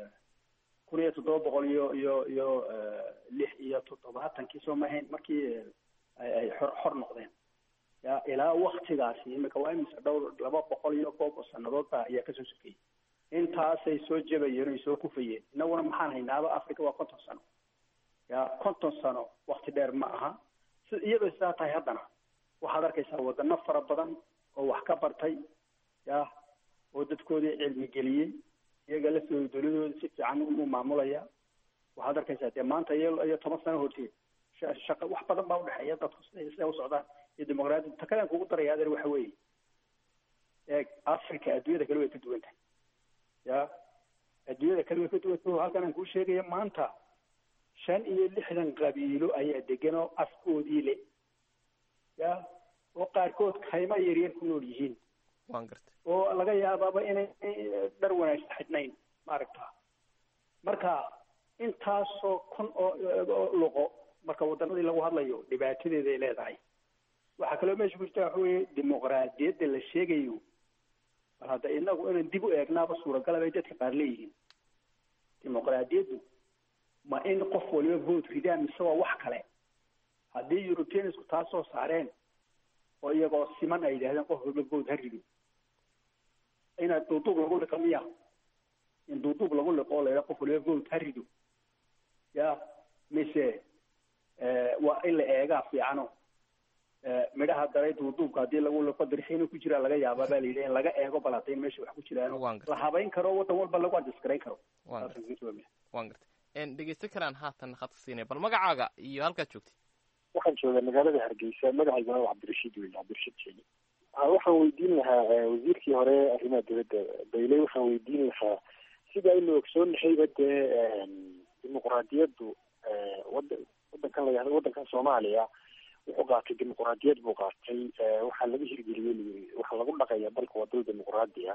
kun iyo toddoba boqol iyo iyo iyo lix iyo toddobaatankii soo maahayn markii ay xor xor noqdeen ya ilaa waktigaasi imika waa imise dhowr laba boqol iyo koob oo sanadood baa ayaa kasoo sokeyey intaasay soo jabayeen oy soo kufayeen innaguna maxaan haynaaba africa waa konton sano ya konton sano wakti dheer ma aha si iyadoo sidaa tahay haddana waxaad arkaysaa wadano fara badan oo wax ka bartay ya oo dadkoodii cilmi geliyey iyaga laftooda dawladooda si fiican u maamulaya waxaad arkaysaa dee maanta iyo iyo toban sano horteed shaqa wax badan baa udhexeeya dadku siday siday u socdaan iyo dimuqraadiyad takadan kugu daraya adeer waxa weeye eeg africa adduunyada kale way ka duwan tahay ya adduunyada kale way ka duwan tahay halkan aan kuu sheegaya maanta shan iyo lixdan qabiilo ayaa degan oo afkoodii le ya oo qaarkood kayma yaryar ku nool yihiin waan gartay oo laga yaabaaba inay dhar wanaagsan xidhnayn maaragta marka intaasoo kun oo oo luqo marka waddanadii lagu hadlayo dhibaatadeeda ay leedahay waxaa kaloo meesha ku jirta waxa weeye dimuqraadiyadda la sheegayo bal hadda inagu inaan dib u eegnaaba suuragalaba ay dadka qaar leeyihiin dimuqraadiyaddu ma in qof waliba vote ridaan mise waa wax kale haddii europeansku taa soo saareen oo iyagoo siman ay yidhahdeen qof waliba vote ha rido inaad duuduub lagu liqo miya in duuduub lagu liqo oo la yidhaha qof waliba vote ha rido ya mise waa in la eegaa fiicano midhaha daray duuduubka haddii lagu liqo darxiina ku jiraa laga yaabaa baa la yidhi in laga eego bal hadday meesha wax ku jiraan la habayn karo waddan walba lagu adjasgarayn karo waan gartay dhegeysto kalaan haatan khadka siinaya bal magacaaga iyo halkaad joogtay waxaan joogaa magaalada hargeysa magacayguna waa cabdirashiid wey cabdirashiid jeeli waxaan weydiin lahaa wasiirkii hore arrimaha dibadda bayley waxaan weydiin lahaa sida aynu ogsoonnahayba dee dimuqraadiyaddu wada wadankan la yahdo wadankan soomaaliya wuxuu qaatay dimuqraadiyad buu qaatay waxaa laga hirgeliyey waxaa lagu dhaqaya dalka waa dal dimuqraadiya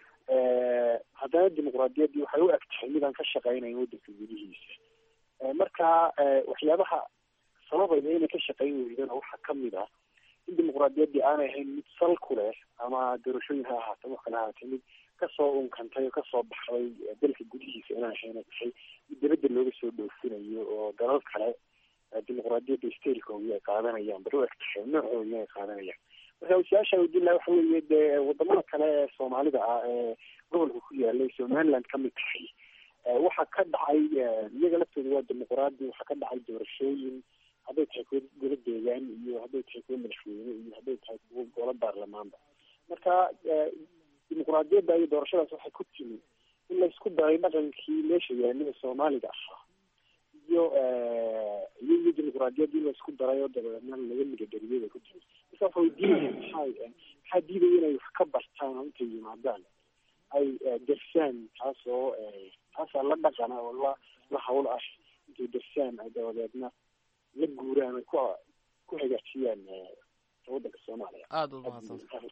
haddana dimuqraadiyaddii waxay u eg tahay midaan ka shaqeynayn wadanka gudihiisa marka waxyaabaha sababayda inay ka shaqeyn weydana waxaa kamid ah in dimuqraadiyaddii aanay ahayn mid sal ku leh ama doorashooyin ha ahaatee wax kale ahaatee mid kasoo unkantay oo kasoo baxday dalka gudihiisa inaan ahayn tahay mid dibadda looga soo dhoofinayo oo dalal kale dimuqraadiyadda stailkoodii ay qaadanayaan bal u eg tahay noocoodii ay qaadanayaan marka su-aasha weydiin laha waxa weeye dee wadamada kale ee soomaalida ah ee gobolka ku yaalay somaliland kamid tahay waxaa ka dhacay iyaga laftooda waa dimuqraadi waxaa ka dhacay doorashooyin hadday tahay kuwa golo deegaan iyo hadday tahay kuwa madaxweyne iyo hadday tahay kuwa golo baarlamaanba marka dimuqraadiyadda iyo doorashadaas waxay ku timi in laysku daray dhaqankii meesha yaalida soomaaliga ahaa iyo iyo iyo dimuqraadiyadda in laysku daray oo dabeedna laga midadariyay bay ku timi marka waxa weydiinaya maxaa maxaa diidaya inay wax ka bartaan oo intay yimaadaan ay darsaan taas oo taasaa la dhaqana oo la la hawl ah intay darsaan ay dabadeedna la guuraan ay ku ku hagaajiyaan waddanka soomaaliya aada ud mahadsan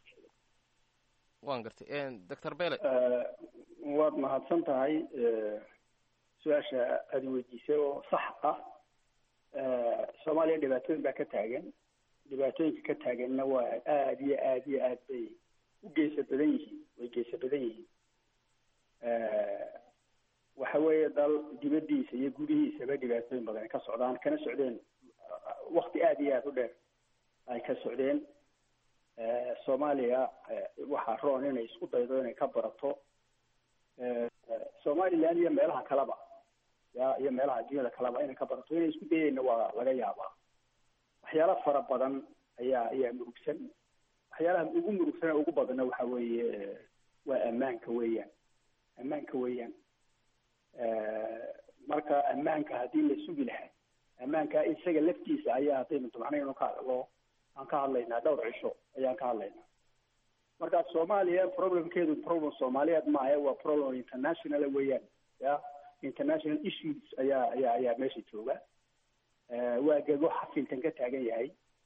waan gartay doctor bele waad mahadsan tahay su-aasha aada weydiisay oo sax ah soomaaliya dhibaatooyin baa ka taagan dhibaatooyinka ka taaganna waa aada iyo aada iyo aad bay u geesa badan yihiin way geesa badan yihiin waxa weeye dal dibaddiisa iyo gudihiisaba dhibaatooyin badan ay ka socdaan kana socdeen wakti aada iyo aada u dheer ay ka socdeen soomaaliya waxaa roon inay isku daydo inay ka barato somaliland iyo meelaha kaleba ya iyo meelaha adduunyada kaleba inay ka barato inay isku dayeyna waa laga yaabaa waxyaala fara badan ayaa ayaa murugsan waxyaalaha ugu murugsan ugu badanna waxa weeye waa ammaanka weeyaan ammaanka weeyaan marka ammaanka haddii la sugi lahaa ammaanka isaga laftiisa ayaa haddaynu dumacnayno ka hadlo aan ka hadlaynaa dhowr cisho ayaan ka hadlaynaa marka soomaaliya problemkeedu problem soomaaliyeed maaha waa problem international weeyaan ya international issues ayaa ayaa ayaa meesha jooga waa gego xafintan ka taagan yahay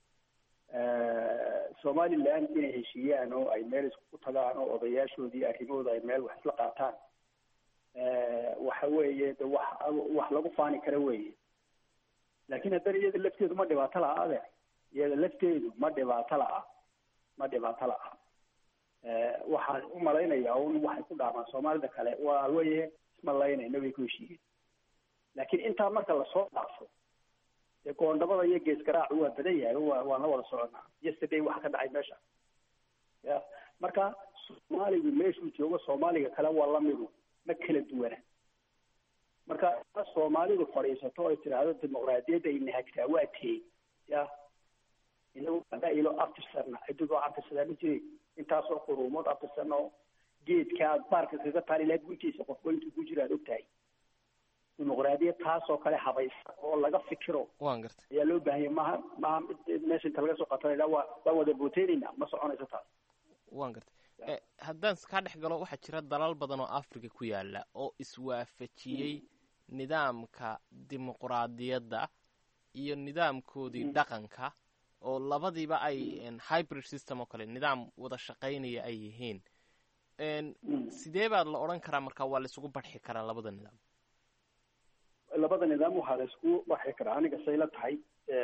somaliland inay heshiiyaan oo ay meel isku tagaan oo odayaashoodii arrimahooda ay meel wax isla qaataan waxa weeye de wax wax lagu faani kara weeye laakiin haddana iyada lafteedu ma dhibaato laha ade iyada lafteedu ma dhibaato laha ma dhibaato laha waxaan u malaynayaa un waxay ku dhaamaan soomaalida kale waa weye ismalaynayna way ku heshiiyeen laakiin intaa marka lasoo dhaafo dee goondhabada iyo geesgaraacu waa badan yahay waa waan la wada soconaa yesterday waxa ka dhacay meesha ya marka soomaaligu meeshuu joogo soomaaliga kale waa lamidu ma kala duwana marka soomaalidu fadhiisato ay tidhaahdo dimuqraadiyadda ay nahagtaa waa tee ya inagu ilo aftirsana cididoo aftirsadaa ma jirin intaasoo quruumood aftirsana oo geedka aad baarka kaga taali lahayd guntiisa qofba intuu ku jira aad ogtahay dimuqraadiyad taasoo kale habaysa oo laga fikiro waan gartay ayaa loo baahanya maha maha meesha inta laga soo qatanayna waa waan wada booteynayna ma soconayso taas waan gartay haddaan kaa dhex galo waxaa jira dalal badan oo africa ku yaala oo iswaafajiyey nidaamka dimuqraadiyadda iyo nidaamkoodii dhaqanka oo labadiiba ay hybrid system oo kale nidaam wada shaqaynaya ay yihiin sidee baa la odhan karaa marka waa la isugu barxi karaa labada nidaam labada nidaam waxaa la iskugu barxi karaa aniga say la tahay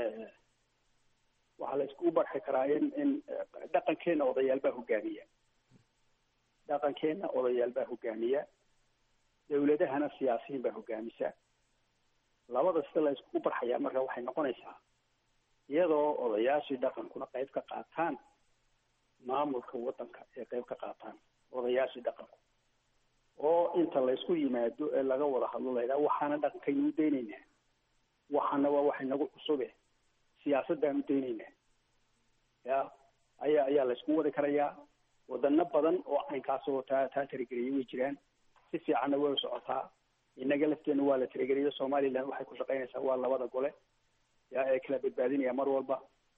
waxaa la iskugu barxi karaa in in dhaqankeena odayaal baa hogaamiya dhaqankeena odayaal baa hogaamiya dawladahana siyaasiyiin baa hogaamisa labada sida la iskugu barxayaa marka waxay noqonaysaa iyadoo odayaashii dhaqankuna qayb ka qaataan maamulka waddanka ee qayb ka qaataan odayaashii dhaqanku oo inta laysku yimaado ee laga wada hadlo la yidhaha waxaana dhaqankaynu u daynaynaa waxaana waa wax inagu cusube siyaasadaan u daynaynaa ya ayaa ayaa laysku wadi karayaa wadano badan oo caynkaasoo taa taa tirigeliyay way jiraan si fiicanna way u socotaa innaga lafteena waa la tirigeliyo somaliland waxay ku shaqaynaysaa waa labada gole ya ee kala badbaadinaya mar walba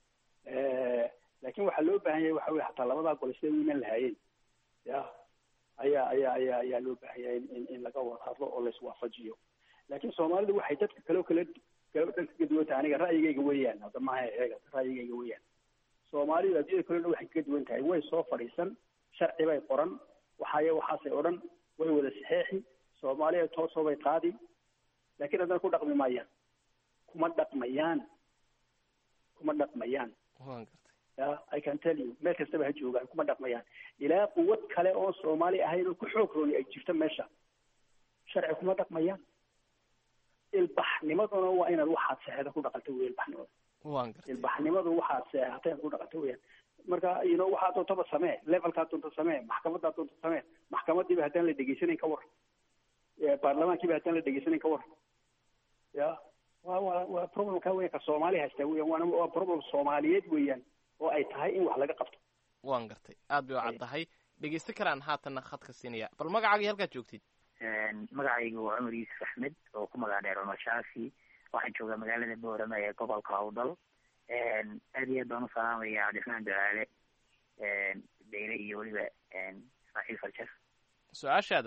laakiin waxaa loo baahan yahay waxa weye hataa labadaa gole siday u iman lahaayeen ya ayaa ayaa ayaa ayaa loo baahan yahay in in laga wada hadlo oo laiswaafajiyo laakiin soomaalidu waxay dadka kaleo kala kala dhan kaga duwan tahay aniga ra'yigayga weeyaan hadda maaha eega ra'yigayga weeyaan soomaalidu adduunyada kaleo dhan waxay kaga duwan tahay way soo fadhiisan sharci bay qoran waxaaye waxaasay odhan way wada saxeexi soomaaliya toosoo bay qaadi laakiin haddana ku dhaqmi maayaan kuma dhaqmayaan kuma dhaqmayaan ya i can tell you meel kastaba ha joogaan kuma dhaqmayaan ilaa quwad kale oon soomaali ahayn oo ku xoog rooni ay jirto meesha sharci kuma dhaqmayaan ilbaxnimaduna waa inaad waxaad seexda ku dhaqanta wey ilbaxnimada ilbaxnimadu waxaad seexatay ku dhaqanta weyaan marka you know waxaa doontaba samee levelkaa doonta samee maxkamadaa doonta samee maxkamadiiba haddaan la dhegeysanayn ka war baarlamaankiiba haddaan la dhegeysanayn ka war ya wa wa waa problemka weyan ka soomaali haystaa weyan waana waa problem soomaaliyeed weeyaan oo ay tahay in wax laga qabto waan gartay aad bay u caddahay dhegeysta karaan haatanna khadka siinaya bal magacaagii halkaad joogtid magacaygu waa cumar yuusuf axmed oo ku magac dheer cumar shaafi waxaan joogaa magaalada boorama ee gobolka hawdal aad iyo aad baan u salaamaya cabdiraxmaan dalaale beyle iyo weliba ismaaciil farjar su-aashaada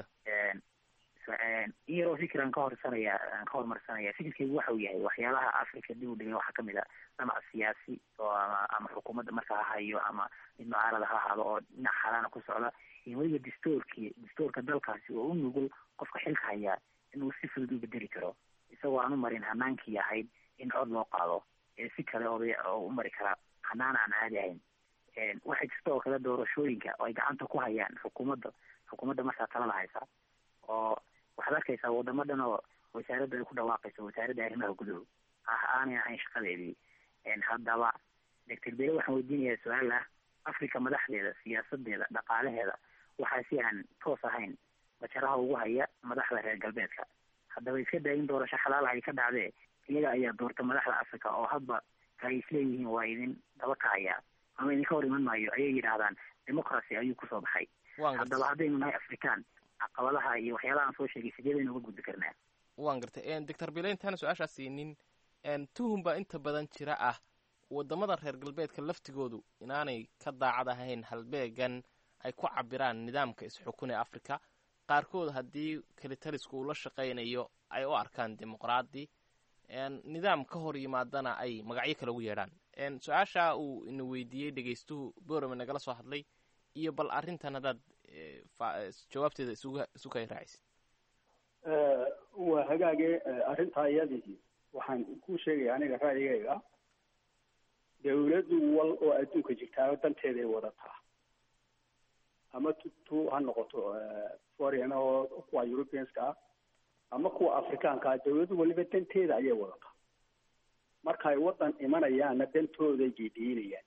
in yaroo fikran ka horsanaya aan ka hormarsanaya fikirkaygu waxa uu yahay waxyaalaha africa dib u dhigay waxaa kamid a dhinac siyaasi oo ama ama xukuumadda marka ha hayo ama mid mucaarada ha ahaado oo dhinac xalaana ku socda iyo weliba dastuurkii dastuurka dalkaasi oo u nugul qofka xilka hayaa inuu si fudud u bedeli karo isagoo aan u marin hanaankii ahayd in cod loo qaado ee si kale oday oo u mari kara hanaan aan caadi ahayn waxaa jirta oo kale doorashooyinka oo ay gacanta ku hayaan xukuumadda xukuumadda markaa talada haysa oo waxaad arkaysaa wadamo dhan oo wasaaradda ay ku dhawaaqayso wasaaradda arrimaha guduhu ah aanay ahayn shaqadeedii haddaba doctor bele waxaan weydiinayaa su-aal ah africa madaxdeeda siyaasadeeda dhaqaalaheeda waxaa si aan toos ahayn bajaraha ugu haya madaxda reer galbeedka haddaba iska daa in doorasho xalaal ay ka dhacdee iyaga ayaa doorta madaxda africa oo hadba ay isleeyihiin waa idin daba kacaya ama idinka hor iman maayo ayay yidhaahdaan democracy ayuu kusoo baxay haddaba haddaynu nahay african caqabadaha iyo waxyaalaha aan soo sheegay sideedaynu uga gudbi karnaa waan gartay doctor bile intaana su-aashaa siinin tuhum baa inta badan jira ah wadamada reer galbeedka laftigoodu inaanay ka daacad ahayn halbeegan ay ku cabiraan nidaamka is-xukun ee africa qaarkood haddii kelitalisku uu la shaqaynayo ay u arkaan dimuqraadi nidaam ka hor yimaadana ay magacyo kale ugu yeedhaan su-aasha uu ina weydiiyey dhegeystuhu borame nagala soo hadlay iyo bal arrintan haddaad jawaabteeda isugu isu kay raacisid waa hagaage arrintaa iyadii waxaan ku sheegaya aniga ra'yigayga dawladdu wal oo adduunka jirtaa danteeday wadataa ama tu tu ha noqoto foreign oo kuwa europeanska ah ama kuwa afrikaanka ah dawladdu waliba danteeda ayay wadataa marka ay waddan imanayaanna dantooday geediinayaan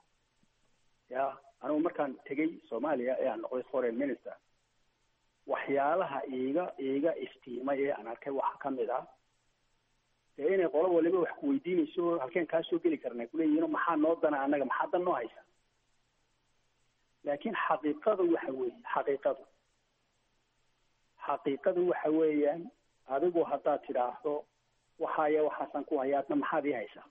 ya anigu markaan tegay soomaaliya ee aan noqday foreign minister waxyaalaha iiga iiga istiimay ee aan arkay waxaa kamid ah dee inay qolo waliba wax kuweydiinayso halkeen kaa soo geli karna kuleeyihin maxaa noo dana annaga maxaa dan noo haysa laakiin xaqiiqadu waxa weeye xaqiiqadu xaqiiqadu waxa weeyaan adigu haddaad tidhaahdo waxaaya waxaasan ku haya adna maxaad ii haysaa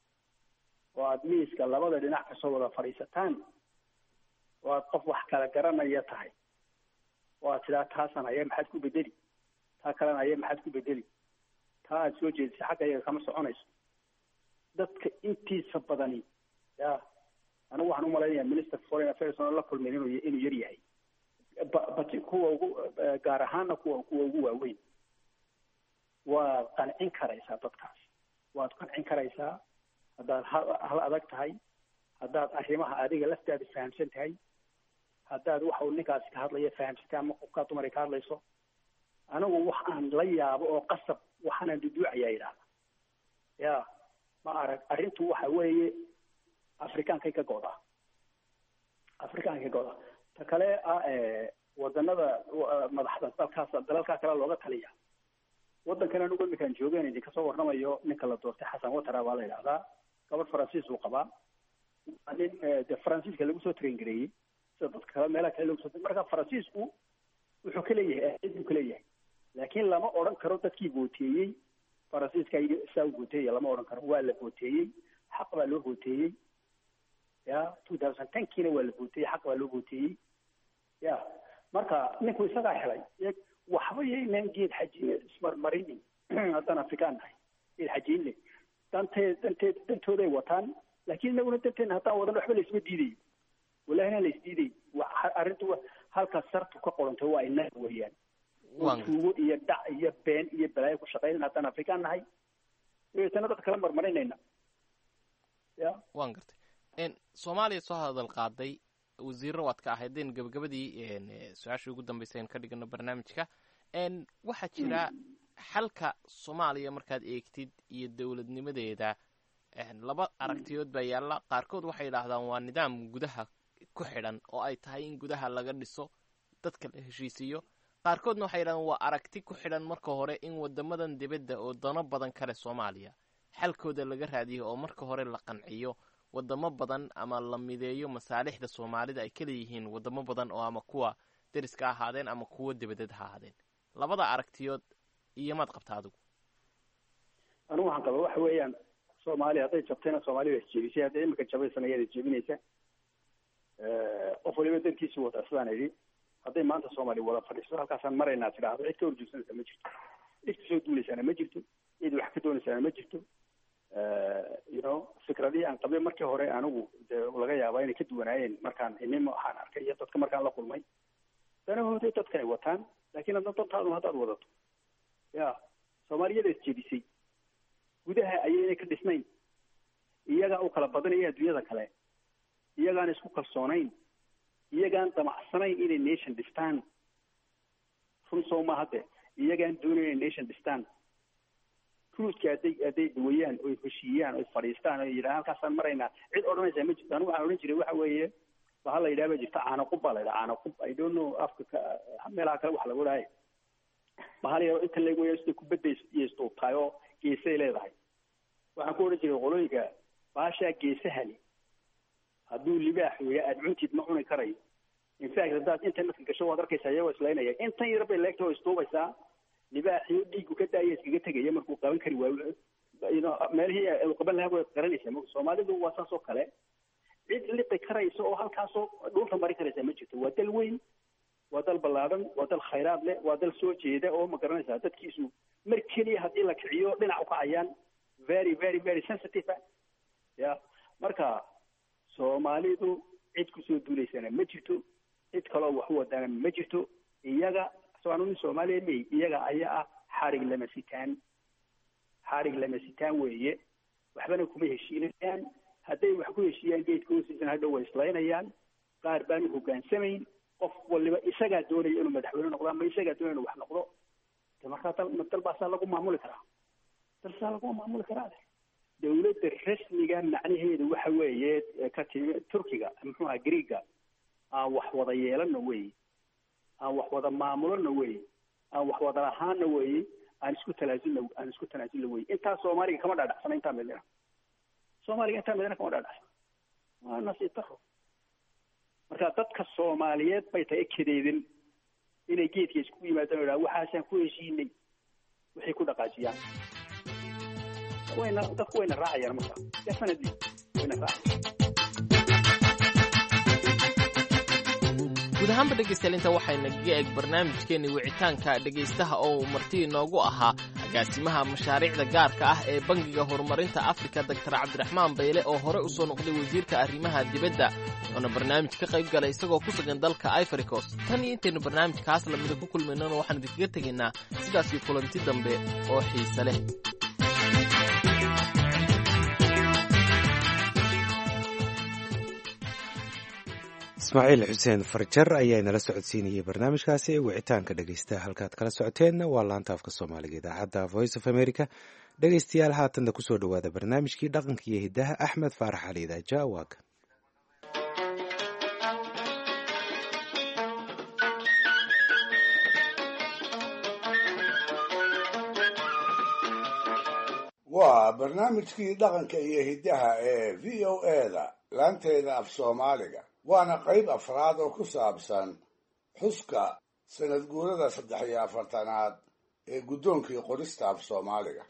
oo aada miiska labada dhinac kasoo wada fadhiisataan oo aad qof wax kala garanaya tahay oo aad tidhaha taasan haya maxaad ku bedeli taa kalena haya maxaad ku bedeli taa aada soo jeedisay xagga iyaga kama soconayso dadka intiisa badani ya anigu waxaan umalaynaya minister foreign affairs oo la kulmin inuu inuu yar yahay ba bati kuwa ugu gaar ahaana kuwa kuwa ugu waaweyn waad qancin karaysaa dadkaas waad qancin karaysaa haddaad hal hal adag tahay haddaad arrimaha adiga laftaada fahamsan tahay haddaad waxa uu ninkaasi ka hadlaya fahamsantay ama qofkaa dumar ay ka hadlayso anigu wax aan la yaabo oo qasab waxaanaan duduucayaa yidhahda ya ma arag arrintu waxa weeye afrikaankay ka go'daa afrikaankay ka go'daa ta kale ah wadanada madaxda dalkaas dalalkaa kale looga taliya waddankan anigu iminkaan joogeen idinka soo warramayo ninka la doortay xasan watara baa la yidhahdaa gabadh faransiis uu qabaa waa nin de faransiiska lagu soo train gareeyey sida dadka kale meelaha kale lagu soo marka faransiisku wuxuu ka leeyahay aad buu ka leeyahay laakiin lama odhan karo dadkii booteeyey faransiiska saa u booteeya lama odhan karo waa la booteeyey xaq baa loo booteeyey ya two thousand tenkiina waa la booteeyey xaq baa loo booteeyey ya marka ninku isagaa helay waxba yaynaan geed xaji ismarmarinin haddaan afrikaan nahay geed xajiinle danteed danteed dantooday wataan laakiin inaguna danteena haddaan wadan waxba laisma diidayo walahina la isdiiday arrintu halkaas sartu ka qorantay waa inaga weeyaan tuugo iyo dhac iyo been iyo balaayo ku shaqaynan haddaan afrikaan nahay dabeetana dadka kala marmarinayna ya waan gartay soomaaliya soo hadal qaaday wasiirro waad ka ahaydeen gabagabadii su-aashii ugu dambeysay aan ka dhigano barnaamijka waxaa jira xalka soomaaliya markaad eegtid iyo dowladnimadeeda laba aragtiyood baa yaalla qaarkood waxay yidhaahdaan waa nidaam gudaha ku xidhan oo ay tahay in gudaha laga dhiso dadka la heshiisiiyo qaarkoodna waxay yidhahdaan waa aragti ku xidhan marka hore in wadamadan dibadda oo dano badan kale soomaaliya xalkooda laga raadiyo oo marka hore la qanciyo wadamo badan ama la mideeyo masaalixda soomaalida ay ka leeyihiin wadamo badan oo ama kuwa deriska ahaadeen ama kuwa dibadeed ha ahaadeen labada aragtiyood iyo maad qabta adigu anigu waxaan qaba waxa weeyaan soomaaliya hadday jabtayna soomaaliya waa isjeebisay hadday imika jabaysana iyada jeebinaysa qof waliba dankiisi wata sidaan idhi hadday maanta soomaaliya wada fadhiiso halkaasaan maraynaa tidhaahdo cid ka horjoogsanaysa ma jirto cid kasoo duulaysaana ma jirto cid wax ka doonaysaana ma jirto you know fikradihii aan qabay markii hore anigu de laga yaabaa inay ka duwanaayeen markaan inima waxaan arkay iyo dadka markaan la kulmay danahooday dadka ay wataan laakiin hadda dantaaduna haddaad wadato ya soomaaliyada isjebisay gudaha ayaynay ka dhisnayn iyagaa u kala badanaya adduunyada kale iyagaan isku kalsoonayn iyagaan damacsanayn inay nation dhistaan run soo ma hadde iyagaan doonayn inay nation dhistaan ruuska hadday hadday duwayaan oy heshiiyaan oy fadhiistaan oy yidhahaan halkaasaan maraynaa cid odhanaysaa ma jirto anigu waxaan odhan jiray waxa weeye ba hala yidhaha ba jirta caanaqub baa la yidhaha caanaqub i don't know afka ka meelaha kale wax lagu dhahay bahal yaro inta lagu weeyo sida kubadda iyo isduubtahay oo geesay leedahay waxaan ku odhan jiray qolooyinka baashaa geesahani hadduu libaax weeya aada cuntid ma cuni karayo infact haddaad intan marka gasho waad arkaysaa iyagoo islaynaya intan yar bay leegta oo isduubaysaa libaaxiyo dhiigu ka daaya iskaga tegaya markuu qaban kari waayo meelihii uu qaban lahaa way qaranaysaa soomaalidu waa saas oo kale cid liqi karaysa oo halkaasoo dhulka mari karaysa ma jirto waa dal weyn waa dal ballaadhan waa dal khayraad leh waa dal soo jeeda oo ma garanaysaa dadkiisu mar keliya haddii la kiciyo dhinac u kacayaan very very very sensitive ya marka soomaalidu cid kusoo duulaysana ma jirto cid kaloo wax u wadaana ma jirto iyaga soanu nin soomaaliya mey iyaga ayaa ah xarig lama sitaan xarig lama sitaan weeye waxbana kuma heshiinayaan hadday wax ku heshiiyaan geedka hoostiisana hadhow way islaynayaan qaar baan u hogaansamayn qof waliba isagaa doonaya inuu madaxweyne noqdo ama isagaa doonaya inuu wax noqdo de markaa dal dal baasaa lagu maamuli karaa dal saa lagu maamuli karaa dawladda rasmiga macnaheedu waxa weeye ka timi turkiga muxuu aha greega aan wax wada yeelano wey aan wax wada maamulona wey aan wax wada lahaana wey aan isku talaasulna aan isku tanaasulna wey intaa soomaaliga kama dhaadhacsana intaa midina soomaaliga intaa midina kama dhaadhacsana waa nasiib daro marka dadka soomaaliyeed bay tahay kadeedin inay geedka isku yimaadaan o idhaha waxaasaan ku heshiinay waxay ku dhaqaajiyaan wayna dadku wayna raacayaan marka definitely wayna raacayaan guud ahaanba dhegaystayaal inta waxayna ga eg barnaamijkeenni wicitaanka dhegaystaha oo uu marti inoogu ahaa agaasimaha mashaariicda gaarka ah ee bangiga horumarinta afrika doktar cabdiraxmaan bayle oo hore u soo noqday wasiirka arrimaha dibadda wuxuuna barnaamij ka qayb galay isagoo ku sugan dalka ivory coast tan iyo intaynu barnaamijkaas lamida ku kulmaynana waxaan idinkaga tegaynaa sidaasii kulanti dambe oo xiise leh ismaaciil xuseen farjar ayaa inala socodsiinayay barnaamijkaasi wicitaanka dhegeysta halkaad kala socoteenna waa laanta afka soomaaliga idaacadda voice of america dhegeystayaal haatanna kusoo dhowaada barnaamijkii dhaqanka iyo hiddaha axmed faarax cali idaaja waaga waa barnaamijkii dhaqanka iyo hiddaha ee v o eda laanteeda af soomaaliga waana qayb afraad oo ku saabsan xuska sanad guurada saddex iyo afartanaad ee guddoonkii qorista af soomaaliga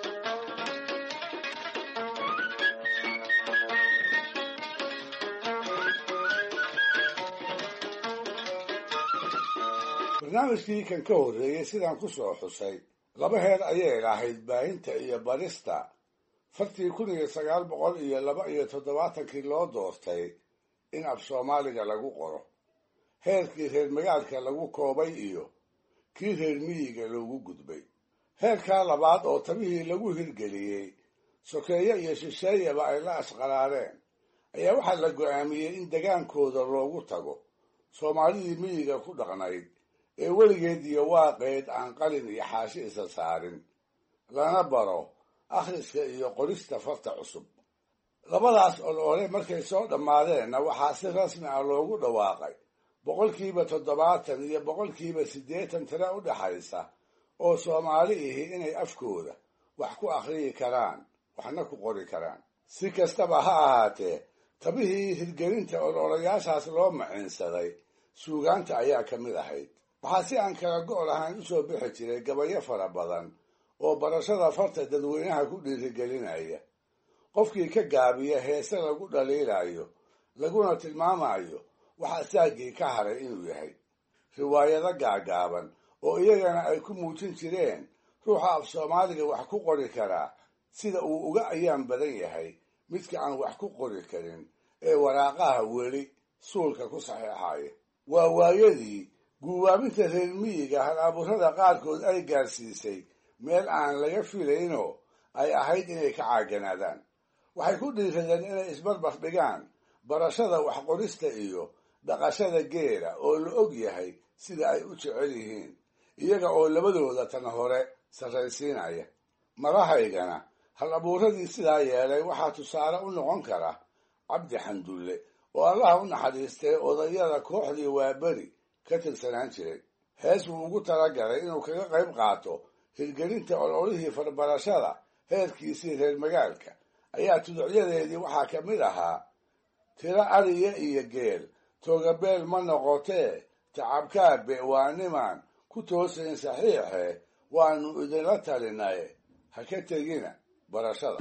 barnaamijkii kan ka horreeyey sidaan ku soo xusay laba heer ayay lahayd baahinta iyo barista fartii kun iyo sagaal boqol iyo laba iyo toddobaatankii loo doortay in af soomaaliga lagu qoro heerkii reer magaalka lagu koobay iyo kii reer miyiga loogu gudbay heerkaa labaad oo tabihii lagu hirgeliyey sokeeye iyo shisheeyaba ay la asqaraareen ayaa waxaa la go'aamiyey in degaankooda loogu tago soomaalidii miyiga ku dhaqnayd ee weligeed iyo waaqeed aan qalin iyo xaashi isa saarin lana baro akhriska iyo qorista farta cusub labadaas olole markay soo dhammaadeenna waxaa si rasmi ah loogu dhawaaqay boqolkiiba toddobaatan iyo boqolkiiba siddeetan tiro u dhaxaysa oo soomaali ihi inay afkooda wax ku akhriyi karaan waxna ku qori karaan si kastaba ha ahaatee tabihii hirgelinta ololayaashaas loo maciinsaday suugaanta ayaa ka mid ahayd waxaa si aan kala go' lahayn u soo bixi jiray gabayo fara badan oo barashada farta dadweynaha ku dhiirigelinaya qofkii ka gaabiya heese lagu dhaliilayo laguna tilmaamayo waxa saagii ka haray inuu yahay riwaayado gaagaaban oo iyagana ay ku muujin jireen ruuxa af soomaaliga wax ku qori karaa sida uu uga ayaan badan yahay midka aan wax ku qori karin ee waraaqaha weli suulka ku saxeexaya waa waayadii guubaabinta reer miyiga hal abuurada qaarkood ay gaarsiisay meel aan laga filaynoo ay ahayd inay ka caaganaadaan waxay ku dhiiradeen inay isbarbar dhigaan barashada waxqorista iyo dhaqashada geela oo la og yahay sida ay u jecel yihiin iyaga oo labadooda tan hore sarraysiinaya madahaygana hal abuuradii sidaa yeelay waxaa tusaale u noqon kara cabdi xandulle oo allaha u naxariistay odayada kooxdii waaberi ka tirsanaan jiray hees wuu ugu talagalay inuu kaga qayb qaato hirgelinta ololihii farbarashada heerkiisii reer magaalka ayaa tuducyadeedii waxaa ka mid ahaa tiro ariya iyo geel toogabeel ma noqotee tacabkaabe waa nimaan ku toosayn saxiixe waanu idinla talinaye ha ka tegina barashada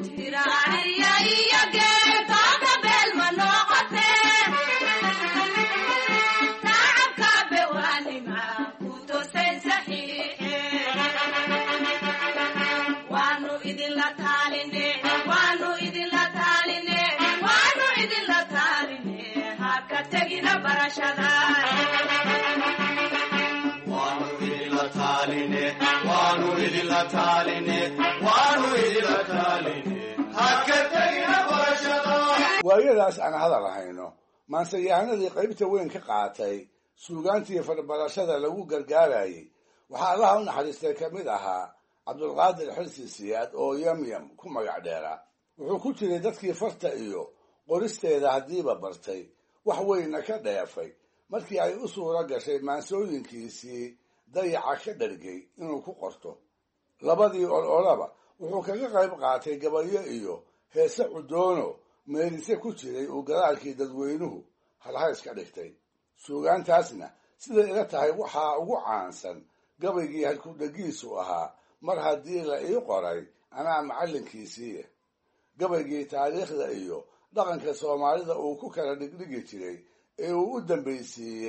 waayadaas aan hadal hayno maanseyahanadii qaybta weyn ka qaatay suugaantii farbarashada lagu gargaarayay waxaa allaha u naxariistay ka mid ahaa cabdulqaadir xirsi siyaad oo yamyam ku magac dheeraa wuxuu ku jiray dadkii farta iyo qoristeeda haddiiba bartay wax weynna ka dheefay markii ay u suuro gashay maansooyinkiisii dayaca ka dhargay inuu ku qorto labadii ololaba wuxuu kaga qayb qaatay gabayo iyo heese cudoono meelise ku jiray uu gadaalkii dadweynuhu halhays ka dhigtay suugaantaasna siday ila tahay waxaa ugu caansan gabaygii halkudhegiisu ahaa mar haddii la ii qoray anaa macallinkiisiiya gabaygii taariikhda iyo dhaqanka soomaalida uu ku kala dhigdhigi jiray ee uu u dambaysiiyey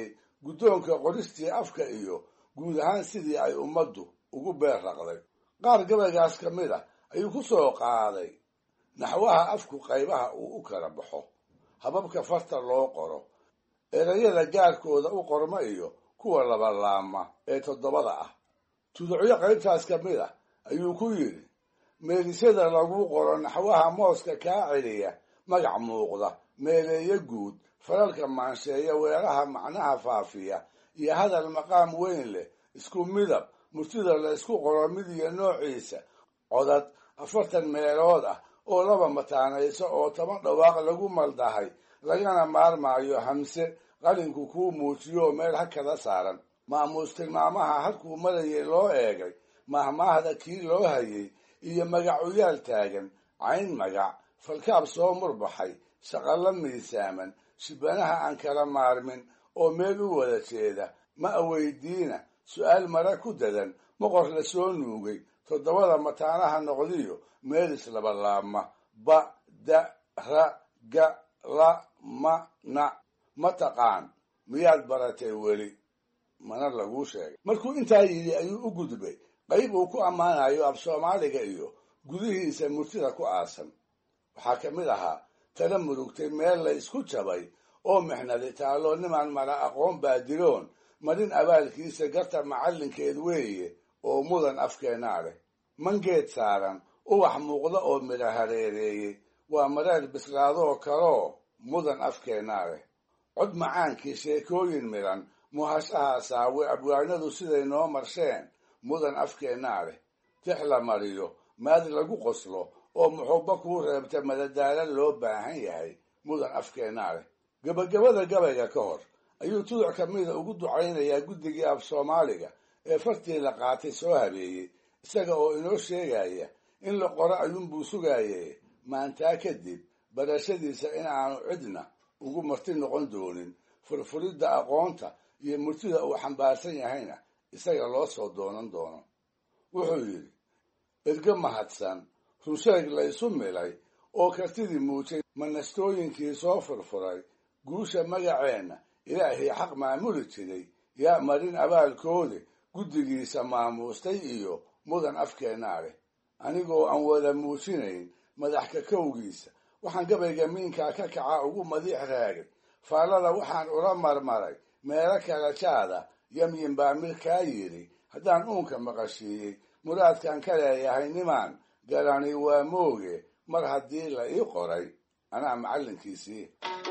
guddoonka qoristii afka iyo guud ahaan sidii ay ummaddu ugu beer raqday qaar gabaygaas ka mid ah ayuu ku soo qaaday naxwaha afku qaybaha uu u kala baxo hababka farta loo qoro erayada gaarkooda u qorma iyo kuwa labalaama ee toddobada ah tuducyo qaybtaas ka mid ah ayuu ku yidhi meelisyada lagu qoro naxwaha mooska kaa celiya magac muuqda meeleeyo guud falalka maansheeya weeraha macnaha faafiya iyo hadal maqaam weyn leh isku midab murtida la isku qoro mid iyo noociisa codad afartan meelood ah oo laba mataanayso oo toban dhawaaq lagu maldahay lagana maarmaayo hamse qalinku kuu muujiyo oo meel hakada saaran maamuus tilmaamaha halkuu marayay loo eegay mahmaahda kii loo hayay iyo magacuyaal taagan cayn magac falkaab soo murbaxay shaqallo miisaaman shibanaha aan kala maarmin oo meel u wada jeeda ma aweydiina su'aal mara ku dadan moqor la soo nuugay toddobada mataanaha noqdiyo meel islabalaabma ba da ra ga la ma na ma taqaan miyaad baratay weli mana laguu sheegay markuu intaa yidhi ayuu u gudbay qayb uu ku ammaanayo af soomaaliga iyo gudihiisa murtida ku aasan waxaa ka mid ahaa tala murugtay meel la isku jabay oo mixnadi taalloo nimaan mala aqoon baadiroon marin abaalkiisa garta macallinkeed weeye oo mudan afkeenaa leh mangeed saaran ubax muuqda oo midha hareereeyey waa mareer bislaadoo kaloo mudan afkeenaa leh cod macaankii sheekooyin midhan muhashaha saawe abwaanadu siday noo marsheen mudan afkeennaa leh tix la mariyo maad lagu qoslo oo muxubba kuu reebta madadaala loo baahan yahay mudan afkeennaa leh gebagabada gabayga ka hor ayuu tuduc ka mida ugu ducaynayaa guddigii af soomaaliga ee fartii la qaatay soo habeeyey isaga oo inoo sheegaya in la qoro ayuunbuu sugaayee maantaa kadib barashadiisa in aanu cidna ugu marti noqon doonin furfuridda aqoonta iyo murtida uu xambaarsan yahayna isaga loo soo doonan doono wuxuu yidhi erge mahadsan runsheeg la isu milay oo kartidii muujay manastooyinkii soo furfuray guusha magaceenna ilaahii xaq maamuli jiray yaa marin abaalkoodi guddigiisa maamuustay iyo mudan afkeennaa leh anigoo aan wada muujinayn madax kakowgiisa waxaan gabayga miinkaa ka kaca ugu madiix raagay faallada waxaan ula marmaray meelo kala jaada yamyin baa mid kaa yidhi haddaan uunka maqashiiyey muraadkan ka leeyahay nimaan garani waa mooge mar haddii la ii qoray anaa macallinkiisii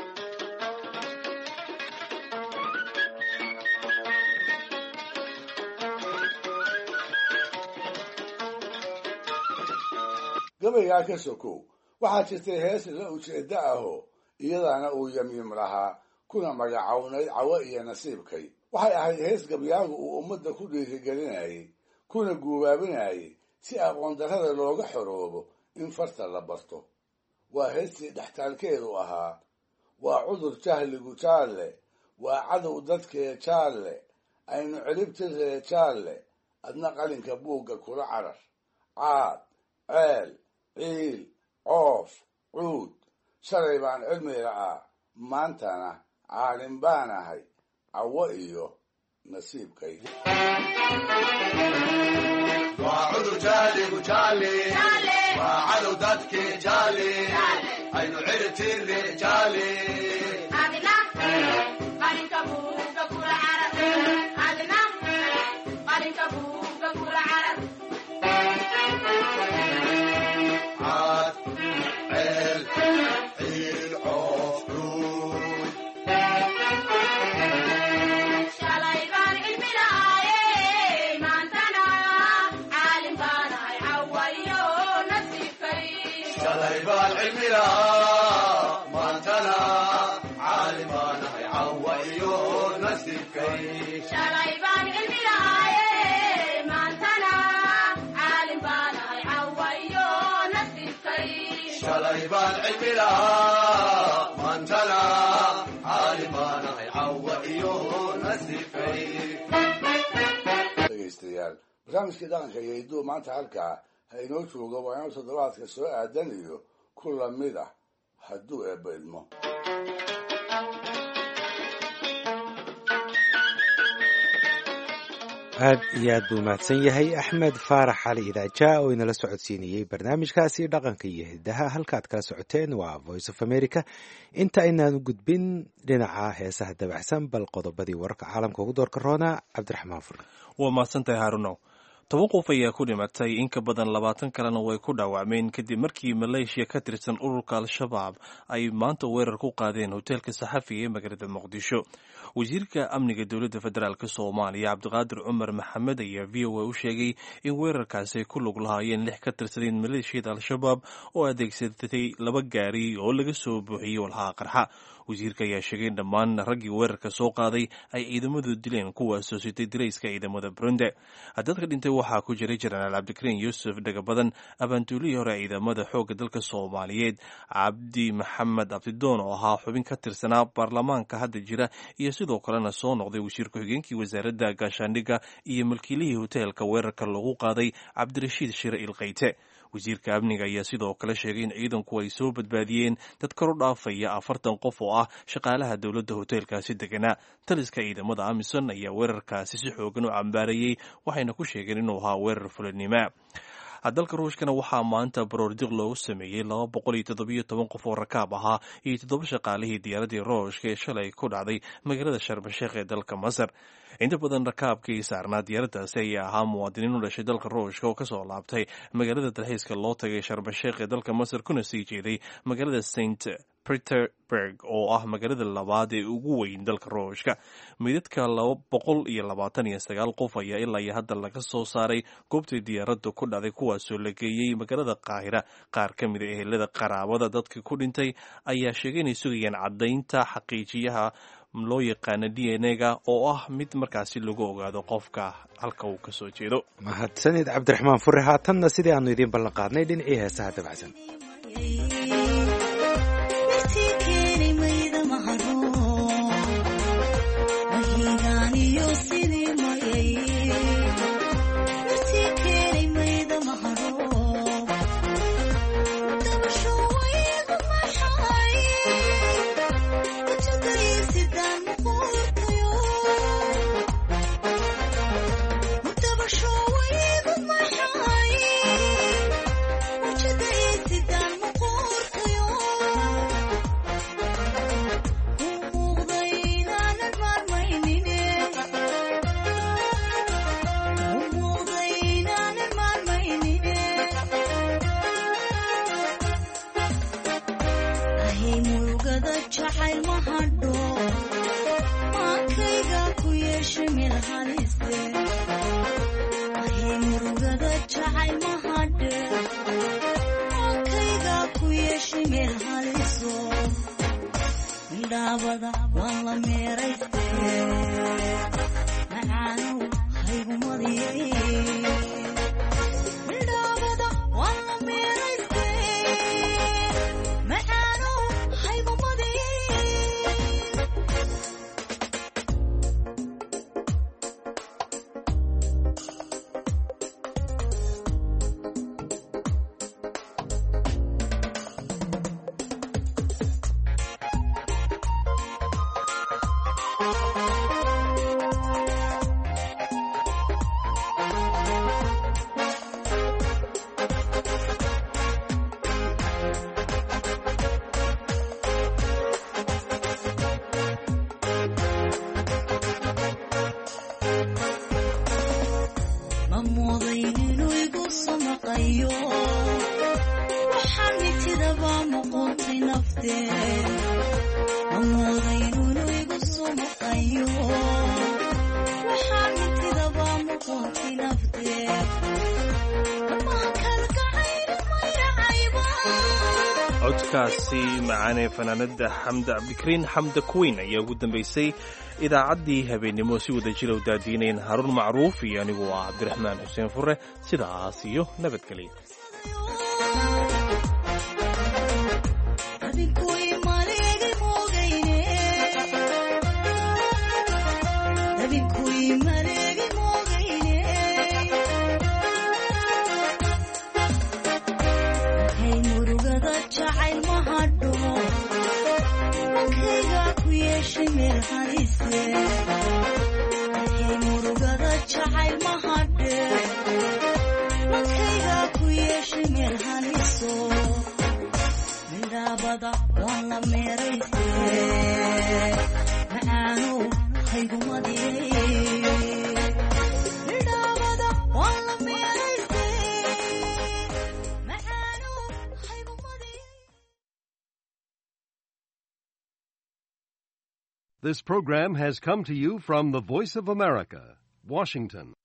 gabaygaa ka sokow waxaa jirtay hees la ujeeddo ahoo iyadana uu yamyim lahaa kuna magacownayd cawo iyo nasiibkay waxay ahayd hees gabyaagu uu ummadda ku dhiirigelinayay kuna guubaabinayay si aqoon darrada looga xoroobo in farta la barto waa heestii dhextaalkeedu ahaa waa cudur jahligu jaalle waa cadow dadkee jaalle aynu celibtirree jaalle adna qalinka buugga kula carar caad ceel ciil coof cuud shalay baan cilmi la'aa maantana caalin baan ahay cawo iyo nasiibkay waa cudur jaaligu jaali waa cadow dadkii jaali aynu ciribtirre jaali caad ceel ciil coof cuud shalay baan cilmi lahaa maantana caalim baan ahay cawa iyo nasiibkay shalay baan cilmi lahaa maantana caalim baan ahay cawa iyo nasiibkay dhegaystayaal barnaamijkii dhaqanka iyo hidduu maanta halkaa ha inoo joogo waa inuu toddobaadka soo aadan iyo ku lamid ah hadduu eebba idmo aad iyo aad buu mahadsan yahay axmed faarax cali idaaja oo inala socodsiinayey barnaamijkaasi dhaqanka iyo hidaha halkaad kala socoteen waa voice of america inta aynaan u gudbin dhinaca heesaha dabacsan bal qodobadii wararka caalamka ugu doorka roona cabdiraxmaan fur waa mahadsantahay haarunow toban qof ayaa ku dhimatay in ka badan labaatan kalena way ku dhaawacmeen kadib markii maleeshiya ka tirsan ururka al-shabaab ay maanta weerar ku qaadeen hoteelka saxafiga ee magaalada muqdisho wasiirka amniga dowladda federaalk soomaaliya cabdiqaadir cumar maxamed ayaa v o a u sheegay in weerarkaasi ay ku lug lahaayeen lix ka tirsadeen maleeshiyada al-shabaab oo adeegsatay laba gaari oo laga soo buuxiyey walhaha qarxa wasiirka ayaa sheegay in dhammaan raggii weerarka soo qaaday ay ciidamadu dileen kuwaasoo sitay dirayska ciidamada burundi dadka dhintay waxaa ku jiray jenaraal cabdikariin yuusuf dhagabadan abaantuulihii hore ciidamada xoogga dalka soomaaliyeed cabdi maxamed abdidoon oo ahaa xubin ka tirsanaa baarlamaanka hadda jira iyo sidoo kalena soo noqday wasiir ku-xigeenkii wasaaradda gaashaandhigga iyo malkiilihii hoteelka weerarka lagu qaaday cabdirashiid shire ilkayte wasiirka amniga ayaa sidoo kale sheegay in ciidanku ay soo badbaadiyeen dad kor u dhaafaya afartan qof oo ah shaqaalaha dowladda hoteelkaasi deganaa taliska ciidamada amisom ayaa weerarkaasi si xoogan u cambaarayey waxayna ku sheegeen inuu ahaa weerar fulanima dalka ruushkana waxaa maanta baroordiq loogu sameeyey laba boqol iyo toddobiyo toban qof oo rakaab ahaa iyo toddoba shaqaalihii diyaaradii ruushka ee shalay ku dhacday magaalada sharmasheekh ee dalka masar inta badan rakaabkii saarnaa diyaaraddaasi ayaa ahaa muwaadiniin u dhashay dalka ruushka oo kasoo laabtay magaalada dalxiiska loo tagay sharmasheekh ee dalka masar kuna sii jeeday magaalada saint peterburg oo ah magaalada labaad ee ugu weyn dalka ruushka meydadka laba boqol iyo labaatan iyo sagaal qof ayaa ilaa iyo hadda laga soo saaray goobtii diyaaradda ku dhacday kuwaasoo la geeyey magaalada qaahira qaar ka mid a ehelada qaraabada dadka ku dhintay ayaa sheegay inay sugayaan caddaynta xaqiijiyaha loo yaqaana d n ga oo ah mid markaasi lagu ogaado qofka halka uu kasoo jeedo mahadsanid cabdiraxmaan fure haatanna sidii aanu idiin ballan qaadnay dhinacii heesaha dabacsan codkaasi macaanee fanaanada xamda cabdikariin xamda kuweyn ayaa ugu dambaysay idaacaddii habeennimo si wada jira u daadiinayn haruun macruuf iyo anigu ah cabdiraxmaan xuseen fure sidaas iyo nabadgelya murugada jacayl midhaabada waa la meerayste macaanu haygumadiyey midhaabada waa la meerayste macaanu haygumadiyey This program has come to you from the Voice of America, Washington.